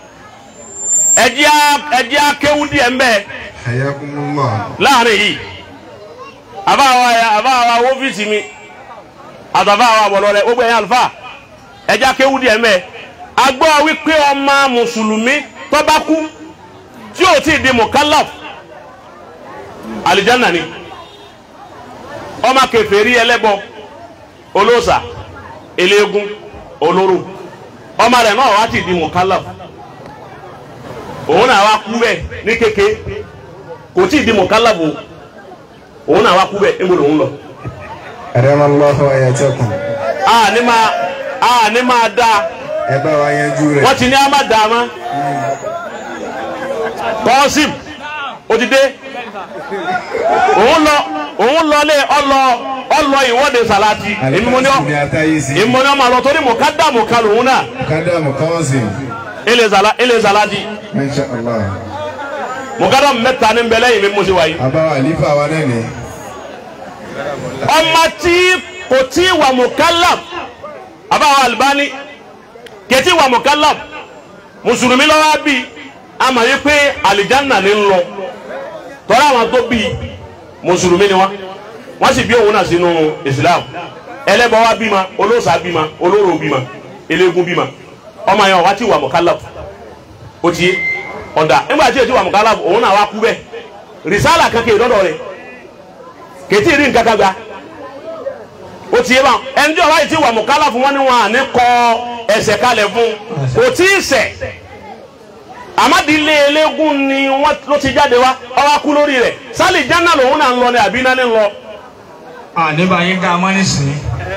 ẹ̀dí akéwú díẹ̀ ń bẹ
Hayakumullah.
láàrin yìí abáwa abáwa wọ́fíìsì mi àtàbáwa bọ̀lọ́ rẹ̀ gbogbo ẹ̀yìn àlùfáà ẹ̀dí akéwú díẹ̀ ń bẹ agbọ́ wípé ọmọ mùsùlùmí tó bá kú tí ò tí ì di mukallaf alijanna ni ọmọ kèfèrí ẹlẹ́bọ olóòṣà eléégún olóró ọmọ rẹ̀ náà wá ti di mukallaf òun náà wá kú bẹ́ẹ̀ ní kéke kò tí ì di mukallaf o òun náà wá kú bẹ́ẹ̀ ńgbọ́dọ̀ òun lọ.
Adamallahu ayatakum.
a ní máa a ní máa dáa
Ẹ bá wa yanjú rẹ̀.
wọ́n ti ní ama dàmá kọ́sìm ó ti dé òun lọ òun lọlé ọlọ ọlọ ìwọ́de sàláàtì èmi mo ní ọ
Àlùfáà sì ni àtàyè sí.
èmi mo ní ọ máa lọ torí mo ká dààmú kan lòun náà
Kádàmù Kọ́sìm.
ilé zàlá ilé sàláàtì
Masha Allah.
mo ká dààmú mẹ́ta ní bẹ́lẹ́ yìí mi mo ṣe wáyé
Àbáwá àlífà wa náà ni.
ọmọ tí kò tí wà mukallaf àbáwọ̀ Albani kẹtí wà mukallaf mùsùlùmí lọ́wọ́ bí a mà yí pé àlìjánnà ní ń lọ tọ́lá àwọn tó bí mùsùlùmí ni wọ́n wọ́n sì bí òun náà sínú Islam ẹlẹ́bọ wa bímọ olóòṣà bímọ olóró bímọ eléégún bímọ ọmọ yẹn wá tí wà mukallaf ó ti yé ọ̀dà nígbà tí èsì wà mukallaf òun náà wá kú bẹ́ẹ̀ rìsálà kankan ìdọ́dọ̀ rẹ̀ kètí rí nǹkan kan gba o ti yé báwọn ẹni tí ọba yìí ti wà mọ̀kálà fún wọn ni wọn à ní kọ ẹsẹ̀ kalẹ̀ fún kò tí ì ṣẹ̀ àmàdílé eléégún ni wọn ló ti jáde wá ọwọ́ kú lórí rẹ̀ sálì jánà lòun náà ń lọ ní àbí náà ń lọ
àníbàyí ká mọ́ nísìnyí.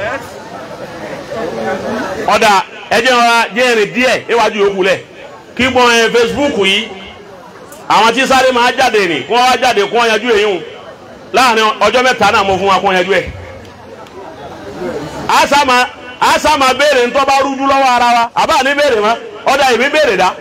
ọ̀dà ẹjẹ́ ọ̀ra jẹ́rìí díẹ̀ níwájú yòókù lẹ̀ kí gbọ́n ẹ Facebook yìí àwọn tí sáré máa jáde nì kí wọ́n wá jáde kí wọ́n yanjú èyí hùn láàrin ọjọ́ mẹ́ta náà mo fún wa kí wọ́n yanjú ẹ̀ asama asama béèrè ntọ́ bá rújú lọ́wọ́ ara wa àbá ní béèrè mọ́ ọ̀dà ìbí béèrè dá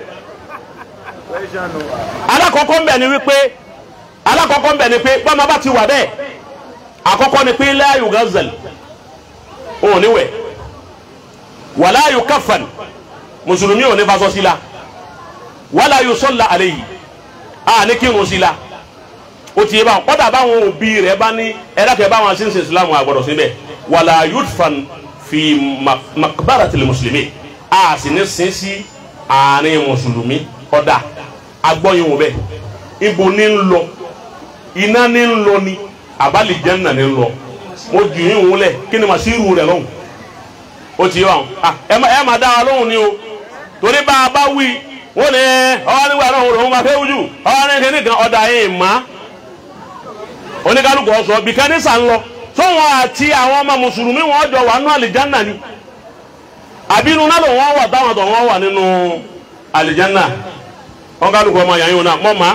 alákọ̀ọ́kọ́ ń bẹ̀ ni wípé alákọ̀ọ́kọ́ ń bẹ̀ ni pé bọ́mọ bá ti wà bẹ́ẹ̀ àkọ́kọ́ ni pé la yughazal òun ní wẹ̀ wala yukaffan mùsùlùmí ò ní fasọ sí la wala yusalla alayhi a ní kírun sí la o ti yé báwọn kọ́dà báwọn òbí rẹ̀ bá ní ẹ̀dákẹ́ báwọn ṣe ń ṣe ìsìlámù àgbọ̀dọ̀ síbẹ̀ wàlà yudfan fi makbaratil mùsùlùmí a sì ní sin sí àárín mùsùlùmí ọ̀dà agbọ́yin wò bẹ́ẹ̀ ibo ní ń lọ iná ní ń lọ ni àbálì jẹ́nà ní ń lọ mo jù yín wúlẹ̀ kí ni màá sí irú rẹ̀ lọ́hùn o ti yé báwọn ẹ má ẹ má dá wa lóhùn ni o torí bá a bá wí wọ́n ní ọwọ́ nígbà náà wọ́n lòún máa fẹ́ wújú ọwọ́ ní kíní kan ọ̀dà yìí má oníkálukú ọ̀sọ́ bí kẹ́nísà ń lọ sọ́wọ́n àti àwọn ọmọ mùsùlùmí wọn jọ wà nínú àlìjánà ni àbí inú náà ló wọ́n wà táwọn tó wọ́n wà nínú àlìjánà wọn kálukú ọmọ yàn yín náà mọ màá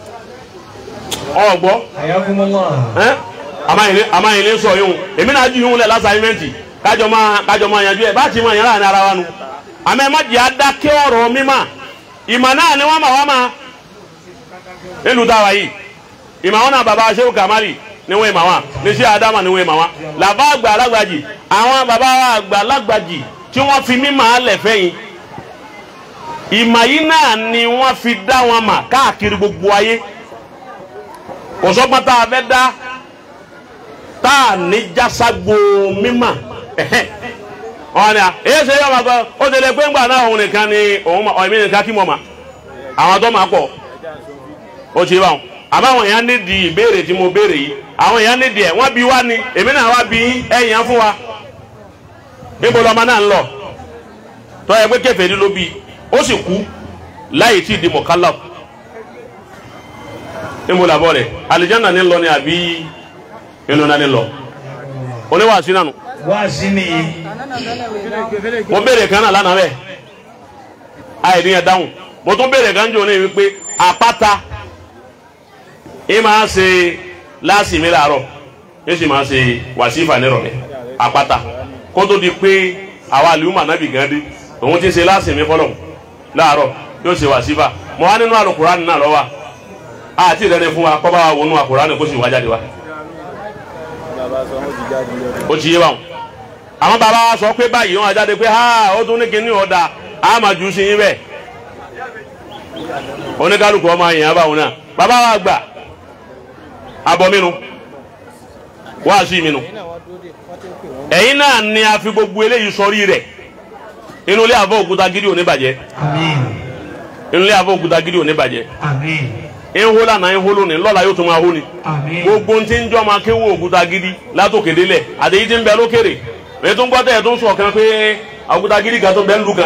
ọ gbọ́
Ayakumullah.
ẹ amáyìnlẹ sọ yín o èmi náà ju yín lẹ lásàmẹǹtì kájọ máa kájọ máa yanjú ẹ bá ti máa yàn láàrin ara wa nu àmọ́ ẹ má jẹ́ adákẹ́ ọ̀rọ̀ mímà ìmọ̀ náà ni wọ́n mà wá ma nílùú táwa yìí ìmọ̀ àwọn náà baba Shehu Kamali ni wọ́n ìmọ̀ wọn ní sí Adama ni wọ́n ìmọ̀ wọn làbá àgbà alágbàjì àwọn baba àgbà alágbàjì tí wọ́n fi mímọ̀ alẹ̀ fẹ́yìn ìmọ̀ yìí náà ni wọ́n fi dá wọn mà káàkiri gbogbo ayé kò sọ́gbọ́n tá a fẹ́ dá tá a ní jáságbo mímọ̀ ẹ̀hẹ́ wọn ni à èyí ṣe yọ ọmọ kan ó ti lè pé ńgbà náà òun nìkan ni òun ọ̀ èmi nìkan kí mo mà àwọn tó máa pọ̀ ó ti bá wọn àmọ́ àwọn èèyàn nídìí ìbéèrè tí mo béèrè yìí àwọn èèyàn nídìí ẹ̀ wọ́n bi wá ni èmi náà wá bi ẹ̀yìn fún wa níbo lọ́mọ náà ń lọ tọ́ ẹ pé kèfèrí ló bí ó sì kú láyé tí ì di mọ̀kálà níbo làbọ̀ rẹ̀ àlìjáná ní lọ ni àbí inú náà ní lọ oníwàásí náà nù
Wá sí ni
mo béèrè kan náà lánàá bẹ́ẹ̀ àìní ẹ̀ dáhùn mo tún béèrè kan jò ní wípé àpáta ẹ máa ṣe láàsì mi làárọ̀ ẹ sì máa ṣe wàsífà nírọ̀lẹ́ àpáta kó tó di pé àwa àlùmọ̀ ànábì gan dé òun ti ṣe láàsì mi fọlọ̀ láàárọ̀ yóò ṣe wàsífà mo wá nínú àlùkùránì náà lọ́wọ́ àti ìrẹ́ni fún wa kọ́ bá wa wọnú àkùránì kó sì wá jáde wa ó ti yé wa àwọn bàbá wa sọ pé báyìí wọn àjáde pé ha ó tún ní kíní ọ̀dà á máa jù sí yín bẹ́ẹ̀ oníkálukú ọmọ yẹn á bá wọn náà bàbá wa gbà abọ́ mínú wá sí mínú ẹ̀yin náà ni a fi gbogbo eléyìí sọrí rẹ̀ inú ilé àfọ òkúta gidi ò ní bàjẹ́
àmín
inú ilé àfọ òkúta gidi ò ní bàjẹ́
àmín
ihó lànà ihó lónìí lọ́la yóò tún máa hó ni
àmín
gbogbo ntí ń jọ́ máa kéwò òkúta gidi látòkè délẹ̀ àtẹ̀yí tí ń bẹ lókèrè èyí tó ń gbọ́ tẹ̀ ẹ̀ tó ń sọ̀ kan pé òkúta gidi kan tó bẹ ń lu kan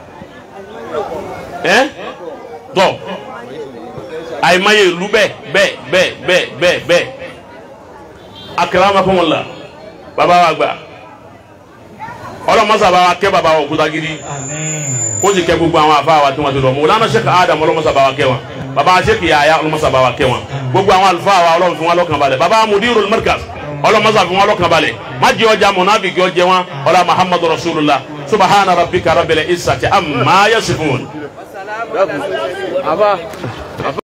ẹ́ tọ̀ àìmọye ìlú bẹ́ẹ̀ bẹ́ẹ̀ bẹ́ẹ̀ bẹ́ẹ̀ bẹ́ẹ̀ bẹ́ẹ̀ akramakumullah bàbá wa gbà ọlọ́mọsà bá wa kẹ́ bàbá wa òkúta gidi
àmín
kó sì kẹ́ gbogbo àwọn àfa wa tí wọ́n ti lọ mọ́ lánàá sẹ́kà Adam ọlọ́mọsà bá wa kẹ́ wọn bàbá sẹ́kì yàyà ọlọ́mọsà bá wa kẹ́ wọn gbogbo àwọn àlùfáà wa ọlọ́run fi wọn lọ́kàn balẹ̀ bàbá mudirul markaz ọlọ́mọsà fi wọn lọ́kàn balẹ̀ má jẹ́ ọjà mọ̀nàbìkì ọjẹ́ wọn ọlá muhammadu rasulullah subahana rabbika rabbil izzati amma yasifun.